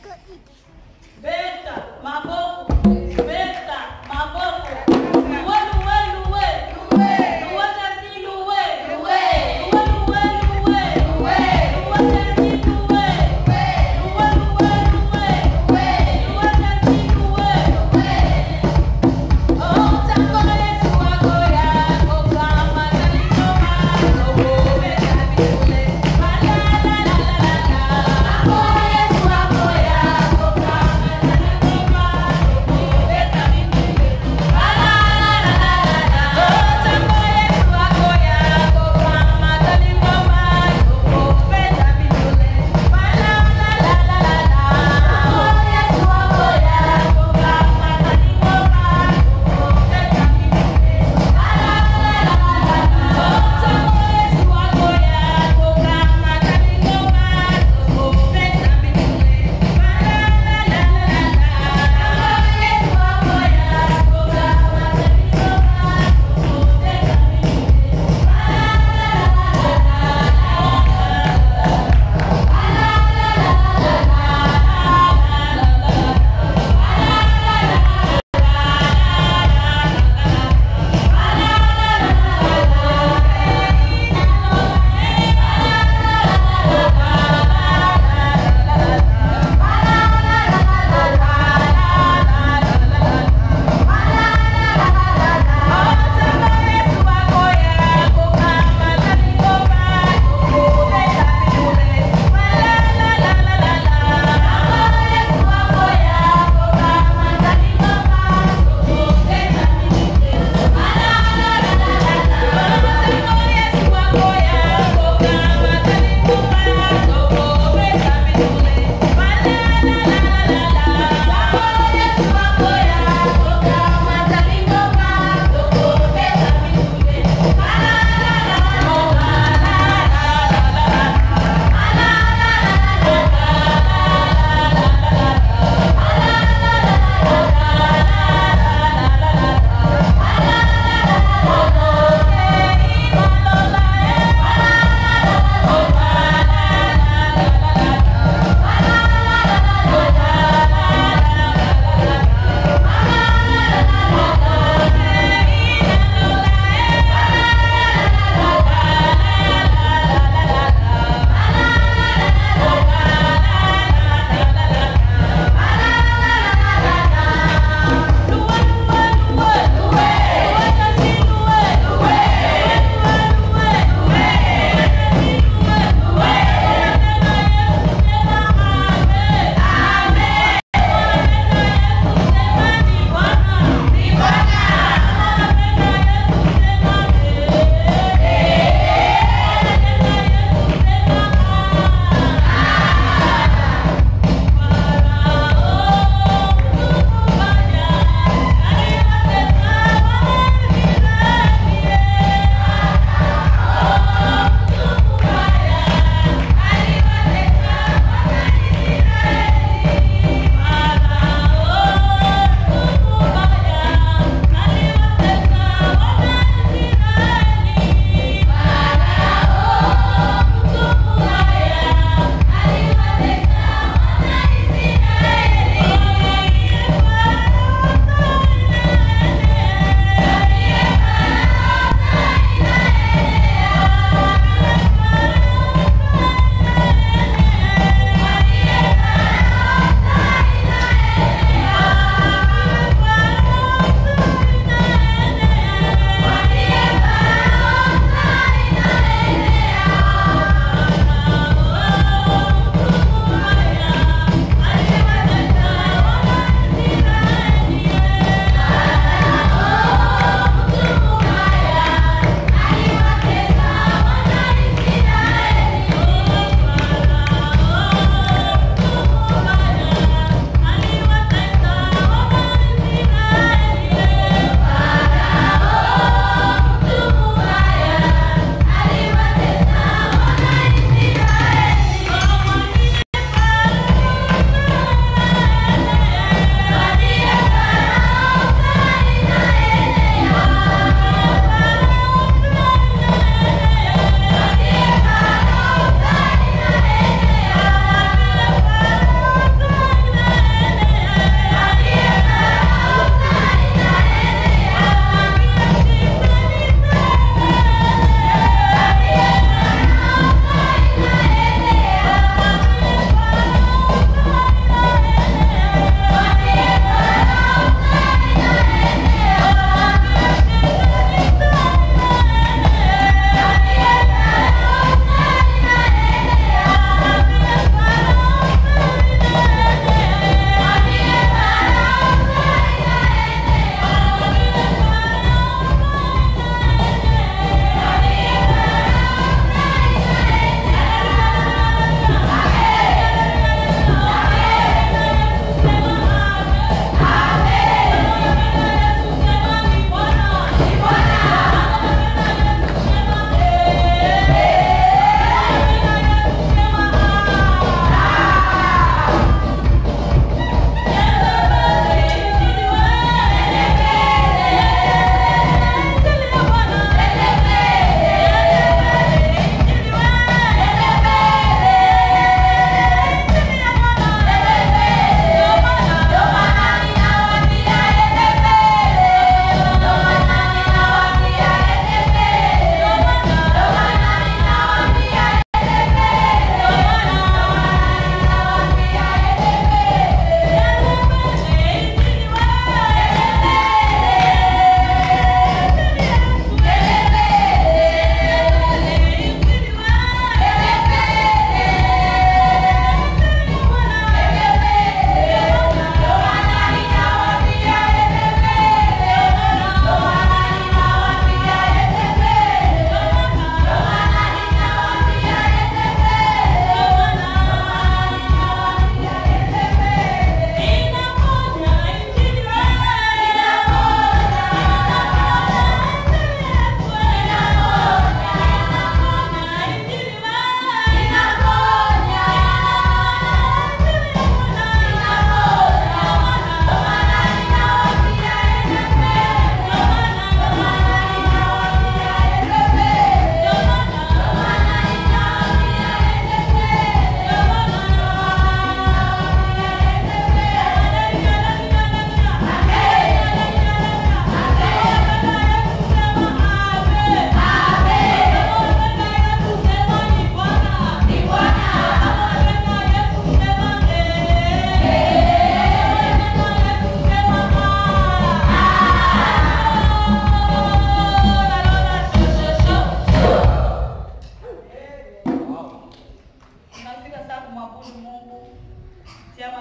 Yesu wako yako kama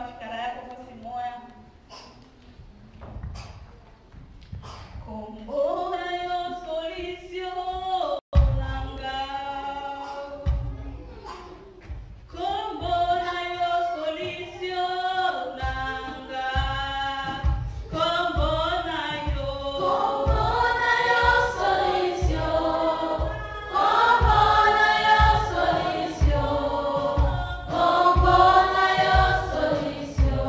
fikara yako fasi moya kombola yo solution nanga kombola yo solution nanga kombola yo Kombola yo solution, kombola yo solution, kombola yo solution,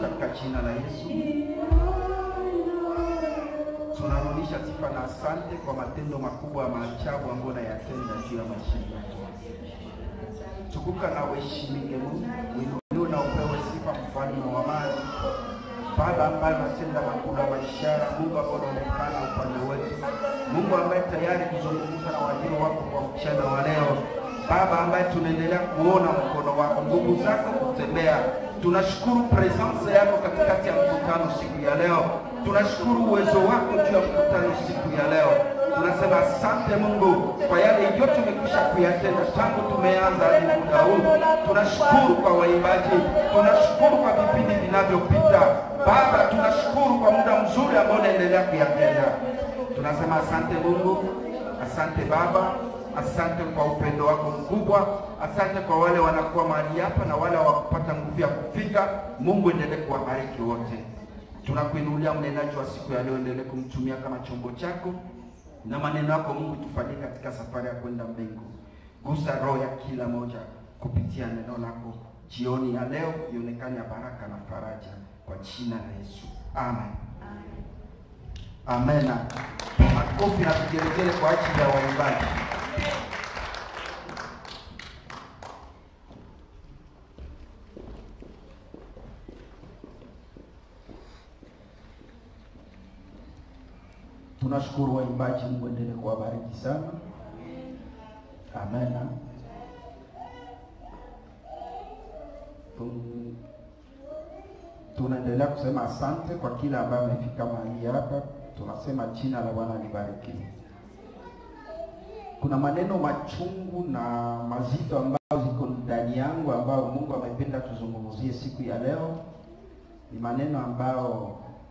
katika jina la Yesu. Tunarudisha sifa na asante kwa matendo makubwa ya maajabu ambayo unayatenda juu ya maisha yetu. Tukuka na uheshimike Mungu, uinuliwe na upewe sifa, mfalme wa amani. Baba ambaye unatenda makubwa ya maishara, Mungu ambaye unaonekana upande wetu, Mungu ambaye tayari kuzungumza na wajiri wako kwa mchana wa leo, Baba ambaye tunaendelea kuona mkono wako, nguvu zako kutembea. Tunashukuru presence yako katikati ya mkutano siku ya leo, tunashukuru uwezo wako juu ya mkutano siku ya leo. Tunasema asante Mungu kwa yale yote umekwisha kuyatenda tangu tumeanza hadi muda huu. Tunashukuru kwa waimbaji, tunashukuru kwa vipindi vinavyopita. Baba, tunashukuru kwa muda mzuri ambao unaendelea kuyatenda. Tunasema asante Mungu, asante Baba, asante kwa upendo wako mkubwa, asante kwa wale wanakuwa mahali hapa na wale hawakupata nguvu ya kufika. Mungu endelee kuwabariki wote. Tunakuinulia mnenaji wa siku ya leo, endelee kumtumia kama chombo chako na maneno yako Mungu tufanyie katika safari ya kwenda mbingu. Gusa roho ya kila moja kupitia neno lako jioni ya leo, ionekane ya baraka na faraja kwa jina la Yesu, amen. Amen. Makofi na vigelegele kwa ajili ya waimbaji. Tunashukuru waimbaji, Mungu endelee kuwabariki sana. Amen. Tu- Tunaendelea kusema asante kwa kila ambaye amefika mahali hapa. Tunasema jina la Bwana libarikiwe. Kuna maneno machungu na mazito ambayo ziko ndani yangu ambayo Mungu amependa tuzungumzie siku ya leo. Ni maneno ambayo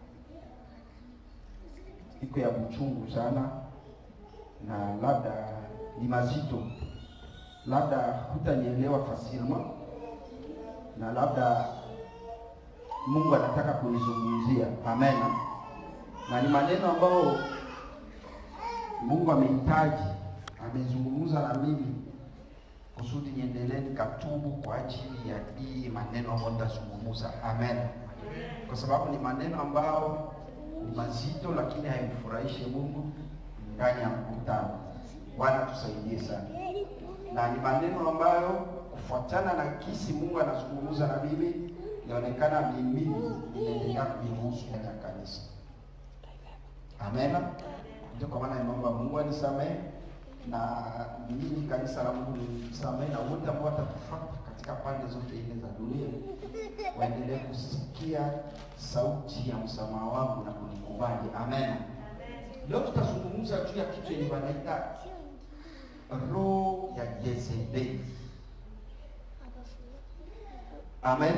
iko ya uchungu sana na labda ni mazito, labda hutanielewa fasilma na labda Mungu anataka kunizungumzia. Amen. Na ni maneno ambayo Mungu amehitaji, amezungumza na mimi kusudi niendelee nikatubu kwa ajili ya hii maneno ambayo nitazungumza. Amen. Kwa sababu ni maneno ambayo ni mazito, lakini haimfurahishe Mungu ndani ya mkutano. Bwana tusaidie sana, na ni maneno ambayo kufuatana na kisi Mungu anazungumza na mimi, inaonekana mimi inaendelea kunihusu ndani ya kanisa. Amen. Ndio kwa maana nimeomba Mungu anisamehe na mimi kanisa la Mungu nisamehe, na wote ambao watatufuata katika pande zote ile za dunia waendelee kusikia sauti ya msamaha wangu na kunikubali. Amen. Leo tutazungumza juu ya kitu yenye wanaita roho ya Yezebeli. Amen.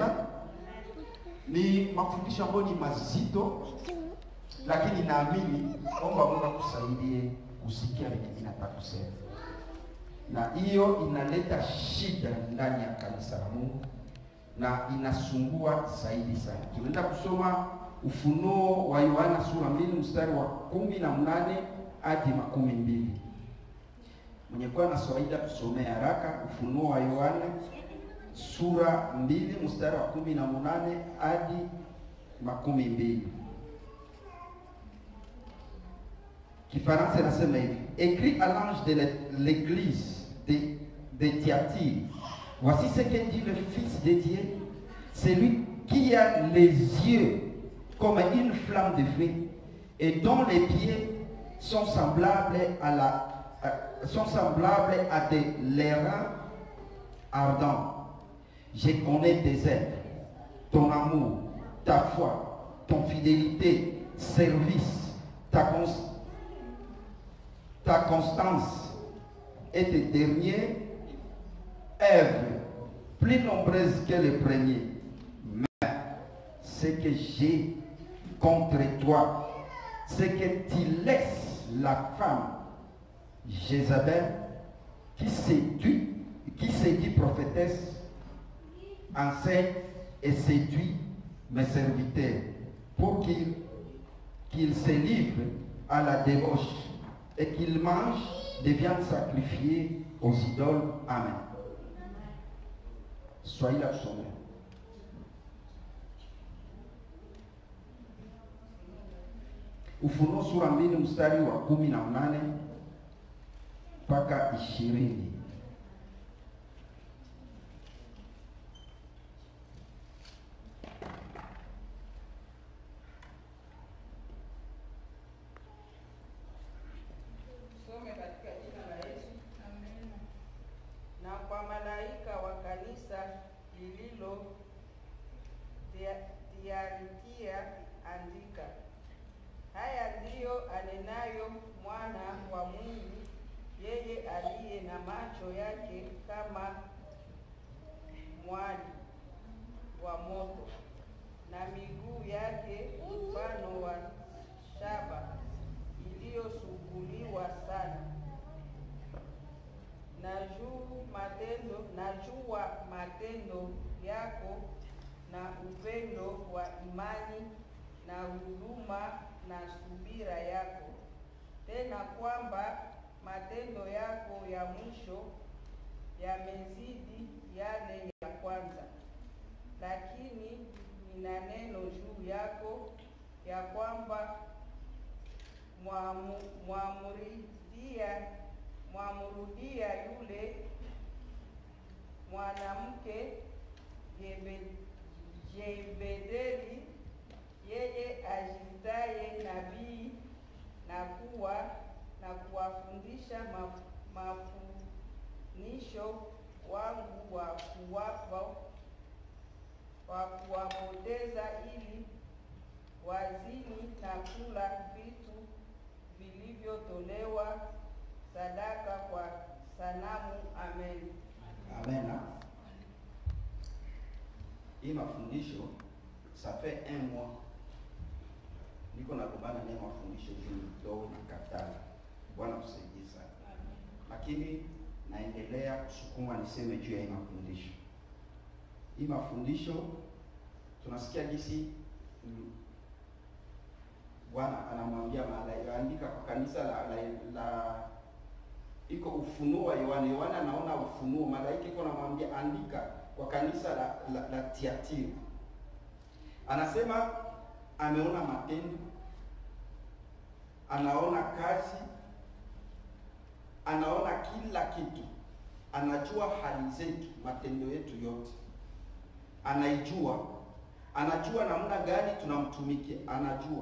Ni mafundisho ambayo ni mazito, lakini naamini omba Mungu akusaidie kusikia vile ninataka kusema, na hiyo inaleta shida ndani ya kanisa la Mungu na inasumbua zaidi sana. Tunaenda kusoma Ufunuo wa Yohana sura mbili mstari wa kumi na mnane hadi makumi mbili. Mwenye kuwa na kawaida tusomee haraka. Ufunuo wa Yohana sura mbili mstari wa kumi na mnane hadi makumi mbili. Kifaransa inasema hivi: Écrit à l'ange de l'église de, de Thyatire, voici ce que dit le Fils de Dieu, celui qui a les yeux comme une flamme de feu et dont les pieds sont semblables à la à- sont semblables à des l'airain ardents. Je connais tes œuvres, ton amour, ta foi, ton fidélité, service, ta, cons- ta constance et tes dernières œuvres, plus nombreuses que les premiers. Mais ce que j'ai contre toi, c'est que tu laisses la femme Jézabel qui séduit, qui séduit prophétesse, enseigne et séduit mes serviteurs pour qu'ils qu'ils se livrent à la débauche et qu'ils mangent des viandes sacrifiées aux idoles. Amen. Soyez là sommet. Ufunuo sura mbili mstari wa kumi na nane mpaka ishirini. Tusome katika jina la Yesu. Na kwa malaika wa kanisa lililo Thia- Thiatira andika, haya ndiyo anenayo mwana wa Mungu, yeye aliye na macho yake kama mwali wa moto na miguu yake mfano wa shaba iliyosuguliwa sana na juu matendo najua matendo yako na upendo wa imani na huduma na subira yako, tena kwamba matendo yako ya mwisho yamezidi yale ya kwanza. Lakini nina neno juu yako ya kwamba mwamu- mwamurudia mwamurudia yule mwanamke Jebe- Jebedeli, yeye ajitaye nabii na kuwa na kuwafundisha maf- mafundisho wangu wa kuwapa wa kuwapoteza ili wazini na kula vitu vilivyotolewa sadaka kwa sanamu. Amen. Amen. Hii mafundisho ça fait un mois niko nagombana naye mafundisho juu nitoe na katala. Bwana tusaidie sana, lakini naendelea kusukuma niseme juu ya hii mafundisho. Hii mafundisho tunasikia jinsi mm, Bwana anamwambia malaika andika kwa kanisa la, la, la iko ufunuo wa Yohana. Yohana anaona ufunuo, malaika iko anamwambia andika kwa kanisa la, la, la Tiatira. Anasema ameona matendo, anaona kazi, anaona kila kitu, anajua hali zetu, matendo yetu yote anaijua, anajua namna gani tunamtumikia, anajua.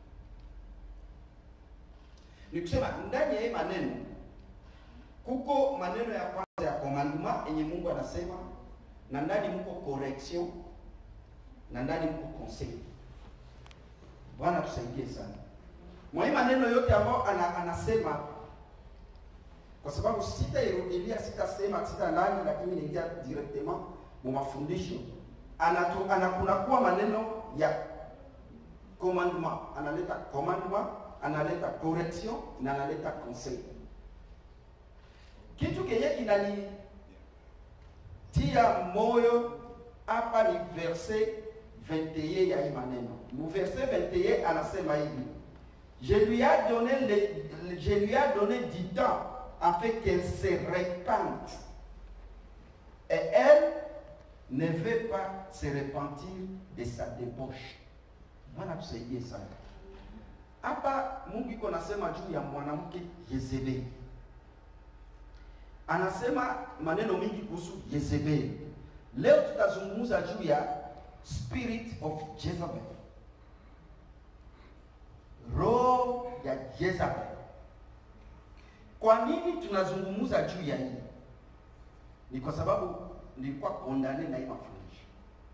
Ni kusema ndani ya hii maneno kuko maneno ya kwanza ya commandement yenye Mungu anasema, na ndani mko correction, na ndani mko conseil. Bwana tusaidie sana mwa hii maneno yote ambayo ana, anasema, kwa sababu sitairudilia, sitasema sita ndani, lakini naingia directement mu mafundisho. Anatu, anakunakuwa maneno ya commandement, analeta commandement, analeta correction na analeta conseil kitu kenye kinanitia moyo hapa ni verse 21 ya hii maneno. Mu verse 21 anasema hivi, je lui a donné le, je lui a donné du temps afin qu'elle se répande et elle ne veut pas se repentir de sa débauche. Bwana tusaidie sana. Hapa Mungu iko nasema juu ya mwanamke Yezebeli anasema maneno mingi kuhusu Yezebeli. Leo tutazungumza juu ya spirit of Jezebel, roho ya Jezebel. Kwa nini tunazungumza juu ya hii? Ni kwa sababu nilikuwa kondane na hii mafundisho.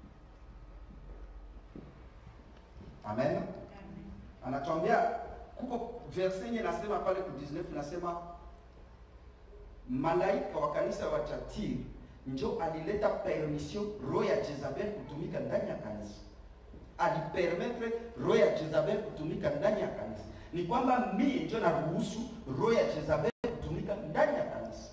Amen. Anatuambia kuko verse yenye nasema pale ku 19 nasema malaika wa kanisa wa Tiatira njo alileta permission roho ya Jezabel kutumika ndani ya kanisa, alipermetre roho ya Jezabel kutumika ndani ya kanisa. Ni kwamba mimi ndio naruhusu roho ya Jezabel kutumika ndani ya kanisa.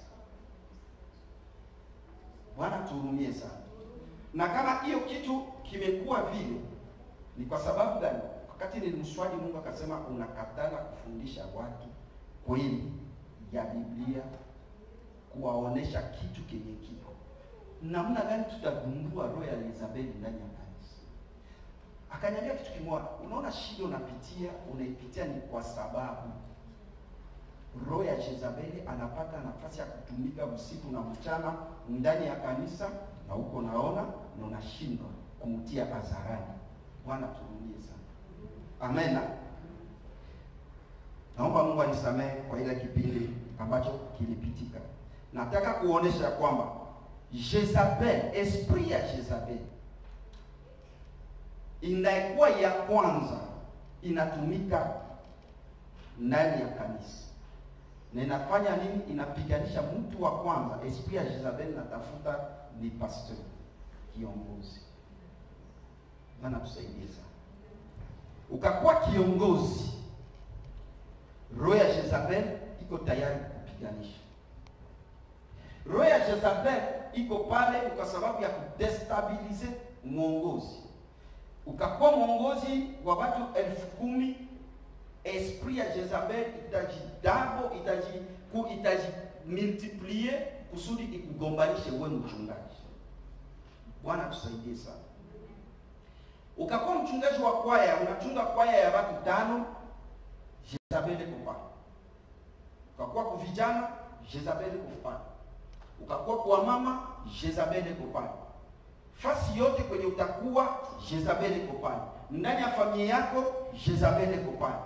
Bwana tuhurumie sana. Na kama hiyo kitu kimekuwa vile, ni kwa sababu gani? Wakati nilimswali Mungu akasema, unakatala kufundisha watu kweli ya Biblia kuwaonesha kitu kenye kiko namna gani tutagundua roho ya Elizabeth ndani ya kanisa. Akaniambia kitu kimoja, unaona shida unapitia, unaipitia ni kwa sababu roho ya Jezabeli anapata nafasi ya kutumika usiku na mchana ndani ya kanisa, na huko naona na unashindwa kumtia hadharani. Bwana turudie sana, amena. Naomba Mungu anisamehe kwa ile kipindi ambacho kilipitika. Nataka kuonesha kwamba Jezabel, esprit ya Jezabel inakuwa ya kwanza inatumika ndani ya kanisa na inafanya nini? Inapiganisha mtu wa kwanza. Esprit ya Jezabel natafuta ni pastor, kiongozi. Bwana tusaidie sana. Ukakuwa kiongozi, roho ya Jezabel iko tayari kupiganisha. Roho ya Jezabel iko pale kwa sababu ya kudestabilize mwongozi. Ukakuwa mwongozi wa watu elfu kumi esprit ya Jezabel itajidabo itaji ku itaji multiplier kusudi ikugombanishe wewe mchungaji. Bwana tusaidie sana. Ukakuwa mchungaji wa kwaya, unachunga kwaya ya watu tano, Jezabel iko pale. Ukakuwa kwa vijana, Jezabel iko pale. Ukakuwa kwa mama, Jezabel iko pale. Fasi yote kwenye utakuwa, Jezabel iko pale. Ndani ya familia yako, Jezabel iko pale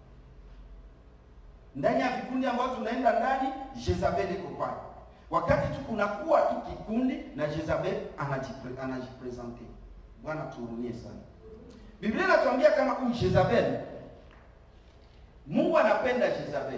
ndani ya vikundi ambavyo tunaenda ndani, Jezabel iko pale. Wakati tu kunakuwa tu kikundi na Jezabel anajipre, anajipresente. Bwana tuhurumie sana. Biblia inatuambia kama huyu Jezabel, Mungu anapenda Jezabel.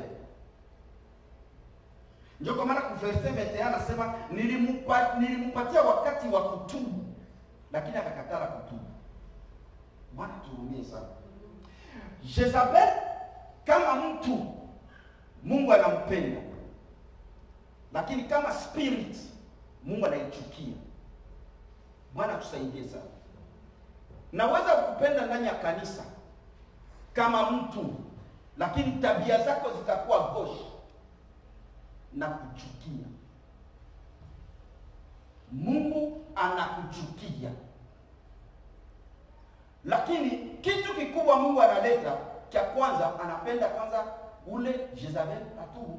Ndio kwa maana ku verse 21 anasema nilimupa, nilimpatia wakati wa kutubu, lakini akakatala kutubu. Bwana tuhurumie sana. Jezabel kama mtu Mungu anampenda, lakini kama spirit Mungu anaichukia. Bwana tusaidie sana. Naweza kukupenda ndani ya kanisa kama mtu, lakini tabia zako zitakuwa goshi na kuchukia. Mungu anakuchukia, lakini kitu kikubwa Mungu analeta cha kwanza, anapenda kwanza ule Jezabel atubu.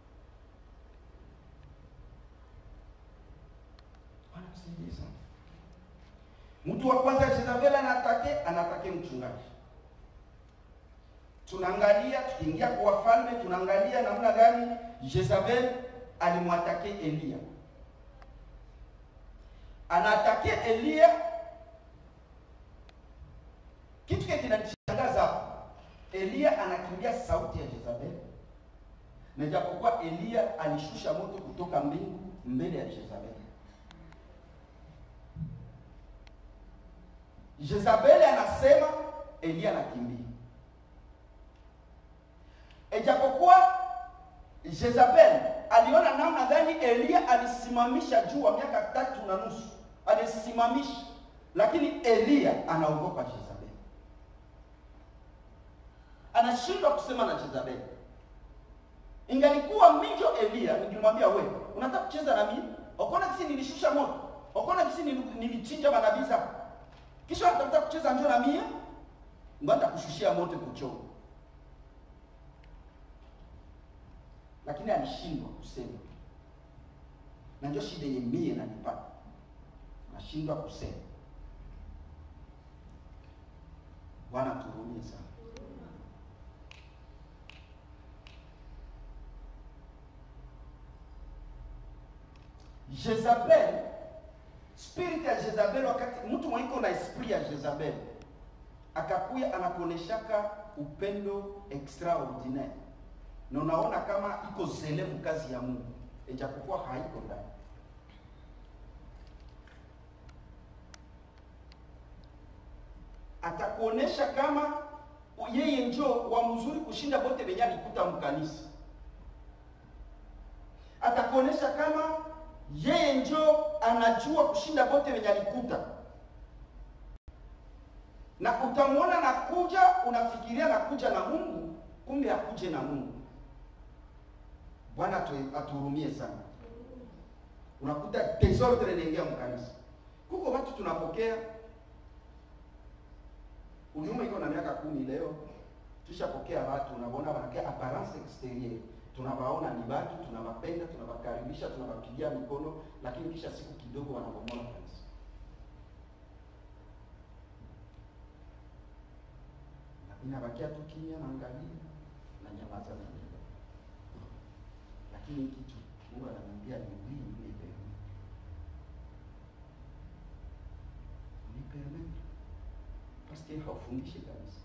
Bwana msaidie sana. Mtu wa kwanza Jezabel anatake anatake mchungaji. Tunaangalia tukiingia kwa wafalme, tunaangalia namna gani Jezabel alimwatake Eliya. Anatake Eliya, kitu kile kinanishangaza hapa Eliya anakimbia sauti ya Jezabel, na japokuwa Eliya alishusha moto kutoka mbingu mbele ya Jezabel. Jezabel anasema, Eliya anakimbia. Ijapokuwa Jezabel aliona namna gani Eliya alisimamisha jua miaka tatu na nusu, alisimamisha, lakini Eliya anaogopa Jezabel anashindwa kusema na Jezabel. Ingalikuwa mijo Eliya, ningemwambia wewe, unataka kucheza na mimi? Ukaona kisi nilishusha moto, ukaona kisi nilichinja manabii zako, kisha unatafuta kucheza njoo na mimi, ngoja kushushia moto kuchoma. Lakini alishindwa kusema, na ndio shida yenye mie nanipata, nashindwa kusema. Bwana tuhurumie sana. Jezabel, spirit ya Jezabel, wakati mtu mwaiko na esprit ya Jezabel akakuya anakuoneshaka upendo extraordinaire, na unaona kama iko zelemu kazi ya Mungu, ijapokuwa haiko ndani. Atakuonesha kama yeye njo wa mzuri kushinda bote benye alikuta mkanisa. Atakuonesha kama yeye njo anajua kushinda bote wenye alikuta, na utamwona nakuja, unafikiria nakuja na Mungu, kumbe akuje na Mungu. Bwana atuhurumie sana. Unakuta desordre inaingia mkanisa. Kuko watu tunapokea Huduma iko na miaka kumi leo, tushapokea watu, unaona wanakia apparence exterieur, tunawaona ni watu, tunawapenda, tunawakaribisha, tunawapigia mikono, lakini kisha siku kidogo wanabomola kanisa. Na inabakia tu kimya, naangalia na nyamaza na nini, lakini hiki kitu Mungu ananiambia ni wii nipe nipe paske haufundishi kanisa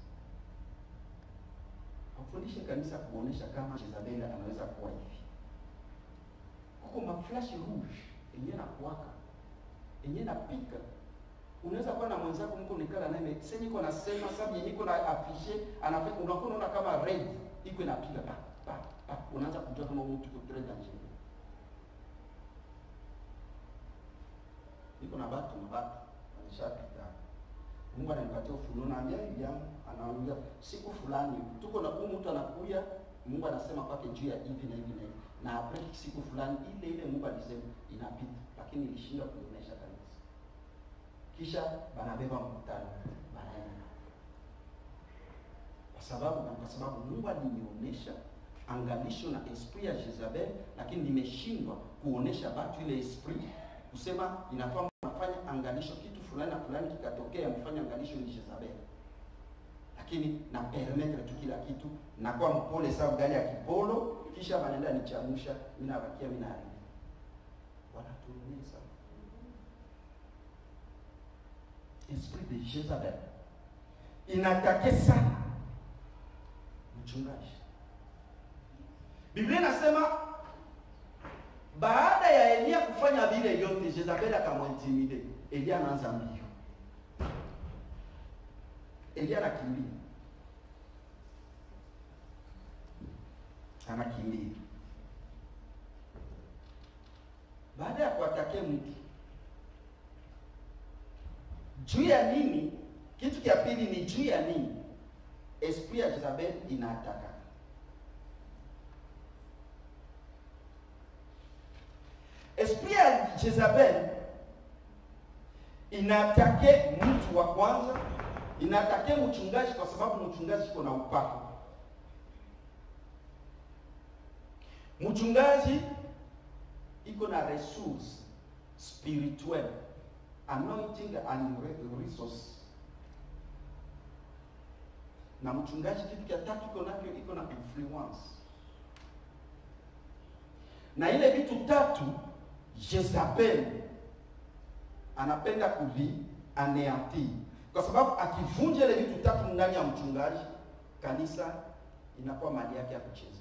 haufundishi kanisa kuonesha kama Jezabeli anaweza kuwa hivi. Kuko maflash rouge yenye na kuwaka yenye napika. Unaweza kuwa na mwenzako mko nikala naye sasa niko nasema sababu yenye iko na afishe anafika unakuwa unaona kama red iko inapiga pa pa pa unaanza kujua kama mtu yuko très dangereux. Niko na watu na watu walishapita Mungu ananipatia ufunuo, naambia hivi yangu, anaambia siku fulani tuko na huyu mtu anakuja, Mungu anasema kwake juu ya hivi na hivi na hivi, na après siku fulani ile ile Mungu alisema inapita, lakini ilishinda kuonyesha kanisa. Kisha banabeba mkutano banaenda, kwa sababu na kwa sababu Mungu alinionyesha angalisho na esprit ya Jezabel, lakini nimeshindwa kuonesha watu ile esprit kusema inafaa mnafanya angalisho kitu fulani na fulani kikatokea, mfanye angalisho ni Jezabel, lakini na permettre tu kila kitu, nakuwa mpole sababu gari ya kipolo, kisha wanaenda nichamusha, mimi nabakia mimi naharibu. Wanaturumia sana esprit de Jezabel inatake sana mchungaji. Biblia inasema baada ya Elia kufanya vile yote, Jezabeli akamwintimide. Elia anaanza mbio, Elia anakimbia, anakimbia. Baada ya kuatake mtu juu ya nini? Kitu cha pili ni juu ya nini? Esprit ya Jezabel inaataka esprit ya Jezabel inatake mtu wa kwanza, inatake mchungaji, kwa sababu mchungaji iko na upako. Mchungaji iko na resource spiritual, anointing and re- resource. Na mchungaji kitu cha tatu iko nacho, iko na influence, na ile vitu tatu Jezabel anapenda kuvi aneanti, kwa sababu akivunja ile vitu tatu ndani ya mchungaji, kanisa inakuwa mali yake ya kuchezea.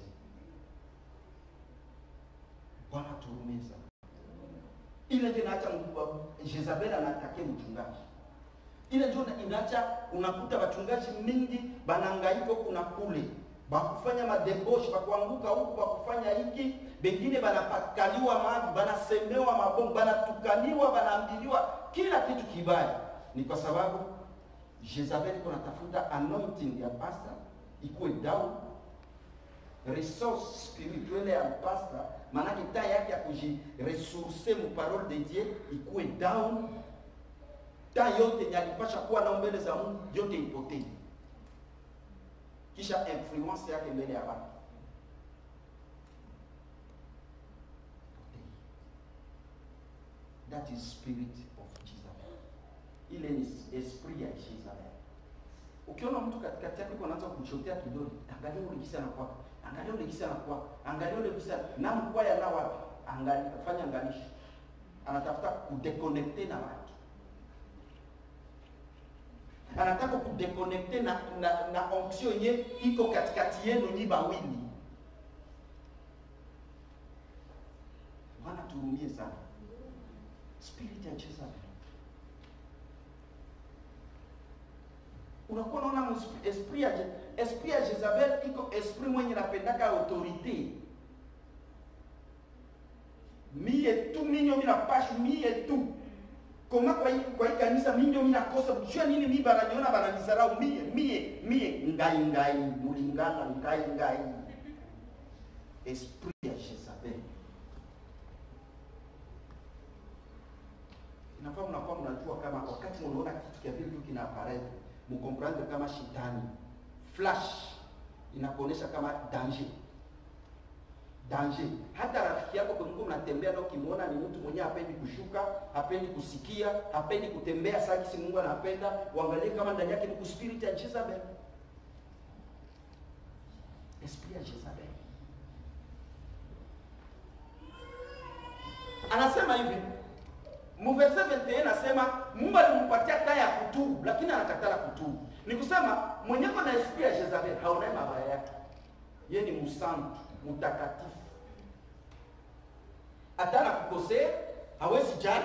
Bwana turumie sana. Ile ndio inaacha Jezabel anatake mchungaji, ile ndio inaacha unakuta wachungaji mingi banangaika huku na kule bakufanya madeboshi bakuanguka huku bakufanya hiki, bengine banapakaliwa mavi, banasemewa mabongo, banatukaniwa, banaambiliwa kila kitu kibaya. Ni kwa sababu Jezabel iko natafuta anointing ya pastor ikuwe down, resource spirituelle ya pastor, maanake taa yake ya kujiresource mu parole de Dieu ikuwe down, taa yote yenye alipasha kuwa nao mbele za Mungu yote ipotee kisha influence yake mbele ya watu. That is spirit of Jezebel. Ile ni esprit ya Jezebel. Ukiona mtu katikati yako anaanza kuchotea kidole, angalia ule kisa anakuwa, angalia ule kisa anakuwa, angalia ule kisa na mkwa ya na wapi, angalia fanya angalisho. Anatafuta kudeconnecte na watu anataka kudeconnecte na na, na onction yenye iko katikati yenu nyi bawili. Bwana turumie sana spirit ya Jezebel. Unakuwa unaona esprit ya esprit ya Jezebel iko esprit mwenye napendaka autorite mie tu minyo mina pashu mie tu koma kwa hii kwa hii kanisa mimi ndio mimi nakosa kujua nini mimi bananiona bananizarau mie mie mie ngai ngai mulingana ngai ngai esprit ya Jezabel inafaa mnakuwa mnajua kama wakati mnaona kitu kia vile tu kina apparaître mkomprendre kama shetani flash inakuonesha kama danger danger. Hata rafiki yako kumko mnatembea na ukimwona ni mtu mwenyewe hapendi kushuka, hapendi kusikia, hapendi kutembea saki si Mungu anapenda, uangalie kama ndani yake ni kuspirit ya Jezebel. Esprit ya Jezebel. Anasema hivi Mverse 21 anasema Mungu alimpatia taa ya kutubu lakini anakatala kutubu. Ni kusema mwenyeko na esprit ya Jezebel haonaye mabaya yake. Yeye ni msantu, mtakatifu. Hata anakukosea hawezi jali.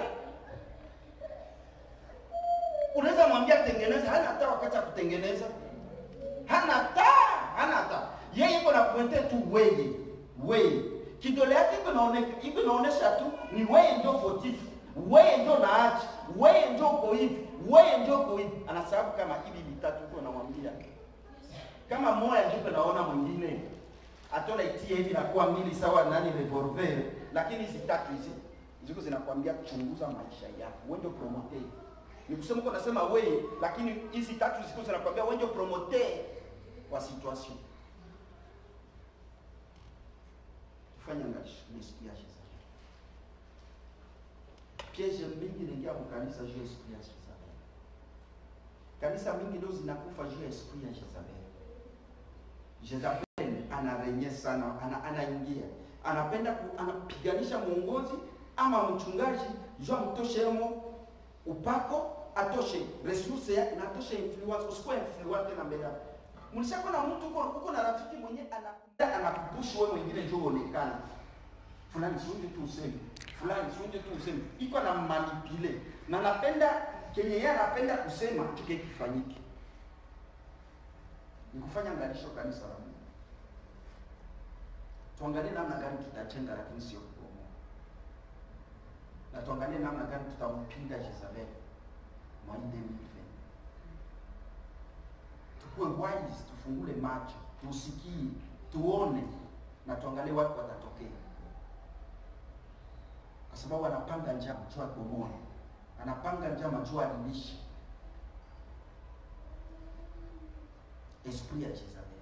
Unaweza mwambia tengeneza, hana hata wakati ya kutengeneza. Hana hata, hana hata. Yeye iko na pointe tu wewe, wewe. Kidole yake iko naoneka, iko naonesha tu ni wewe ndio fotifu. Wewe ndio naachi, wewe ndio uko hivi, wewe ndio uko hivi. Anasababu kama hivi vitatu uko namwambia. Kama moja ndipo naona mwingine atona itie hivi nakuwa mbili sawa nani revolver, lakini hizi tatu hizi ziko zinakwambia chunguza maisha yako, wewe ndio promoter. Ni kusema uko nasema wewe, lakini hizi tatu ziko zinakwambia wewe ndio promoter wa situation. Fanya ngashi nisikia sasa. Piège mingi inaingia kwa kanisa juu ya esprit ya Jezabel. Kanisa mingi ndio zinakufa juu ya esprit ya Jezabel. Jezabel anarenye sana, ana, anaingia anapenda ku, anapiganisha mwongozi ama mchungaji juu amtoshe hemo upako atoshe resource ya- na atoshe influence, usikuwe influence tena mbele yako. Mlishakuwa na mtu uko uko na rafiki mwenye anakuja anakupush wewe mwingine njoo uonekane fulani siunje tu useme fulani siunje tu useme, iko na manipule na napenda kenye yeye anapenda kusema kike kifanyike, ni kufanya ngalisho kanisa la Mungu. Tuangalie namna gani tutajenga, lakini sio kubomoa, na tuangalie namna gani tutampinga Jezabel mwainde mive. Tukuwe wise, tufungule macho, tusikie, tuone na tuangalie watu watatokea kwa sababu anapanga njama juu ya kubomoa, anapanga njama juu ya kuadibisha. Esprit ya Jezabel.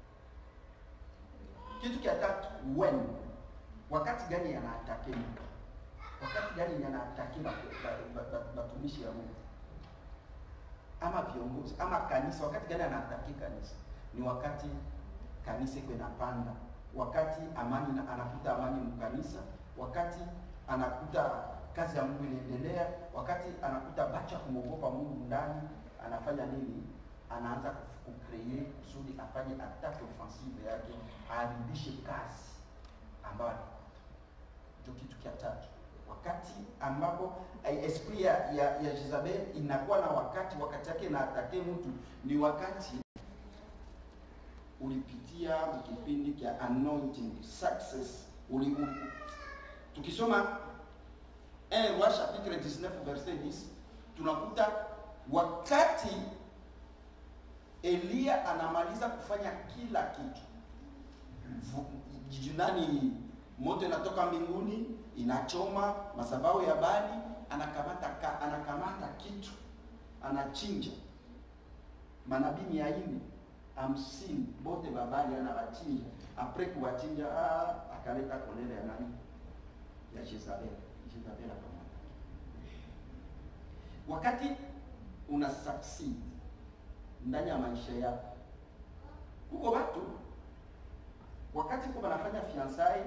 Kitu kia tatu, when, wakati gani yanaatake mtu, wakati gani yanaatake watumishi ya Mungu ama viongozi ama kanisa, wakati gani anaatake kanisa? Ni wakati kanisa iko inapanda, wakati amani na- anakuta amani mkanisa, wakati anakuta kazi ya Mungu inaendelea, wakati anakuta bacha kumwogopa Mungu ndani, anafanya nini? Anaanza kucreate kusudi afanye attack offensive yake, aharibishe kazi ambayo alikuwa. ndio kitu cha tatu. Wakati ambapo eh, esprit ya, ya, ya Jezabel inakuwa na wakati, wakati yake na atake mtu ni wakati ulipitia kipindi cha anointing success uli, u, tukisoma 1 Roi chapitre 19 verset 10 tunakuta wakati Eliya anamaliza kufanya kila kitu Vu- nani moto inatoka mbinguni inachoma madhabahu ya Bali anakamata ka, anakamata kitu anachinja manabii mia nne hamsini bote babali anawachinja apres kuwachinja ah, akaleta kolera ya nani ya Jezabel Jezabel akamata wakati una succeed ndani ya maisha yako huko watu wakati uko wanafanya fiansai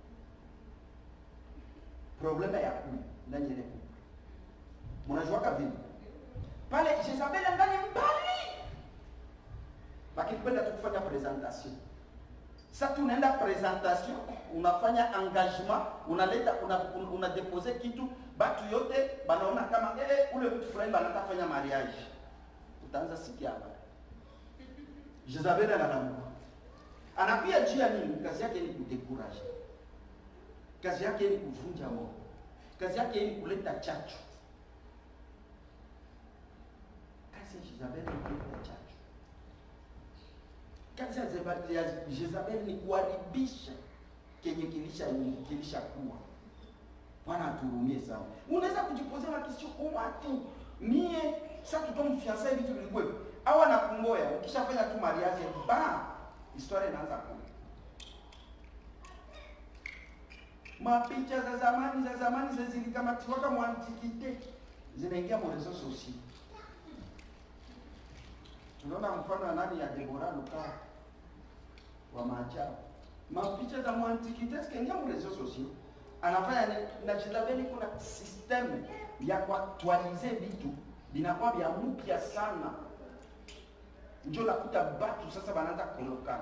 problema ya kumi ndani ya ile couple mnajuaka vile pale Jezabel ndani mbali wakipenda tu kufanya presentation sasa tunaenda presentation unafanya engagement unaleta una, una, una depose kitu batu yote banaona kama eh, eh, ule mtu fulani banataka fanya mariage utaanza sikia hapa Jezabel analamuka anakuya juu ya nini? Kazi yake ni kudekuraje, kazi yake ni kuvunja moyo, kazi yake ni kuleta chachu. Kazi ya Jezabel ni kuleta chachu. Kazi ya Zeba- ya Jezabel ni kuharibisha kenye kilisha kilisha kuwa. Bwana aturumie sana. Unaweza kujipozea na kisio kwa watu mie sasa tutomfiansa hivi tulikuwa au anakungoya ukishafanya tu mariage ba historia inaanza kule mapicha za zamani za zamani za zilikamatiwaka mwantikite zinaingia mu reseaux sociaux tunaona mfano ya nani ya Deborah Luka wa maajabu mapicha za mwantikite zikaingia mu reseaux sociaux anafanya ni- na Jezabeli kuna system ya kuaktualize vitu vinakuwa vya mpya sana njo nakuta batu sasa banaanza kulokana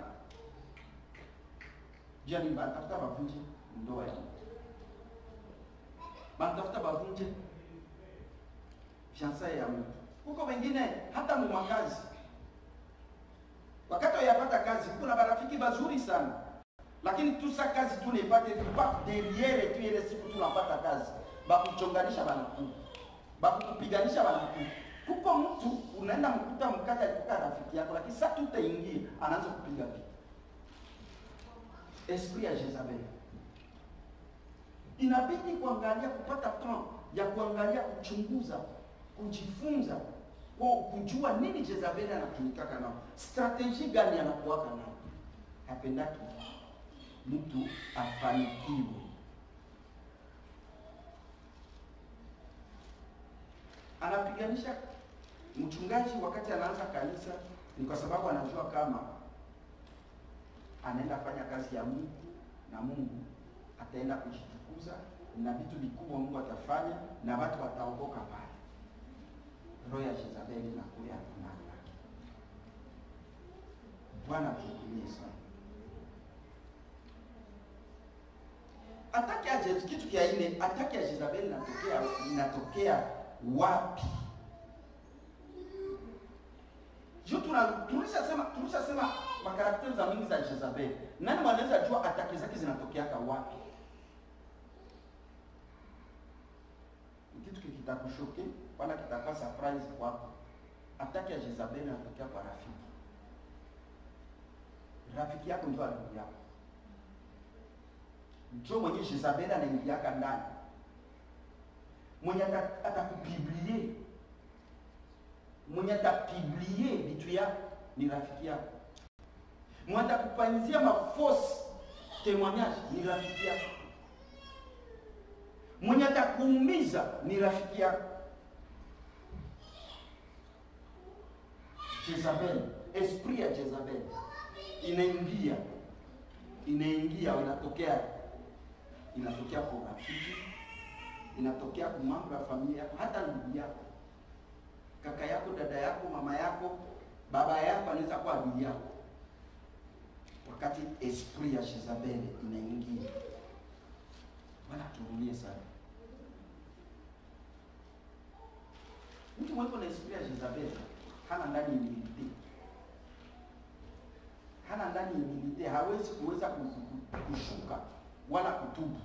jani banatafuta bavunje ndoa ya mtu banatafuta bavunje fiansaye ya mtu huko wengine hata mumakazi wakati wayapata kazi kuna barafiki bazuri sana lakini tu sa kazi tu naipate pa derriere tu ile siku tunapata kazi bakuchonganisha banakuja bakukupiganisha banakuja kuko mtu unaenda mkuta mkazi alikuwa rafiki yako lakini sa tutaingia anaanza kupiga vita esprit ya Jezabel inabidi kuangalia kupata temps ya kuangalia kuchunguza kujifunza kwa kujua nini Jezabeli anatumikaka nao strategie gani anakuwaka nao hapendaki mtu afanikiwe anapiganisha mchungaji wakati anaanza kanisa ni kwa sababu anajua kama anaenda fanya kazi ya Mungu na Mungu ataenda kujitukuza na vitu vikubwa Mungu atafanya na watu wataokoka pale. Roho ya Jezabeli na kule atunana. Bwana tukulie sana. Ataki ya Jez- kitu kia ine, ataki ya Jezabeli inatokea inatokea wapi? Juu tuna tulishasema tulishasema makarakteri za mingi za Jezabeli. Nani wanaweza jua ataki zake zinatokeaka wapi? Ni kitu kitakushoke wala kitakuwa surprise kwako. Ataki ya Jezabeli inatokea kwa rafiki. Rafiki yako ndio adui yako. Ndio mwenye Jezabeli anaingiaka ndani. Mwenye ata- atakupiblie mwenye atapiblie vitu yako ni rafiki yako mwenye atakupanyizia mafosi témoignage ni rafiki yako mwenye atakuumiza ni rafiki yako Jezabel, esprit ya Jezabel inaingia inaingia inatokea inatokea kwa rafiki inatokea kwa mambo ya familia yako hata ndugu yako kaka yako dada yako mama yako baba yako anaweza kuwa adui yako wakati esprit ya Jezabel inaingia bwana turulie sana mtu mweko na esprit ya Jezabel hana ndani humilite hana ndani humilite hawezi kuweza ku- ku- kushuka wala kutubu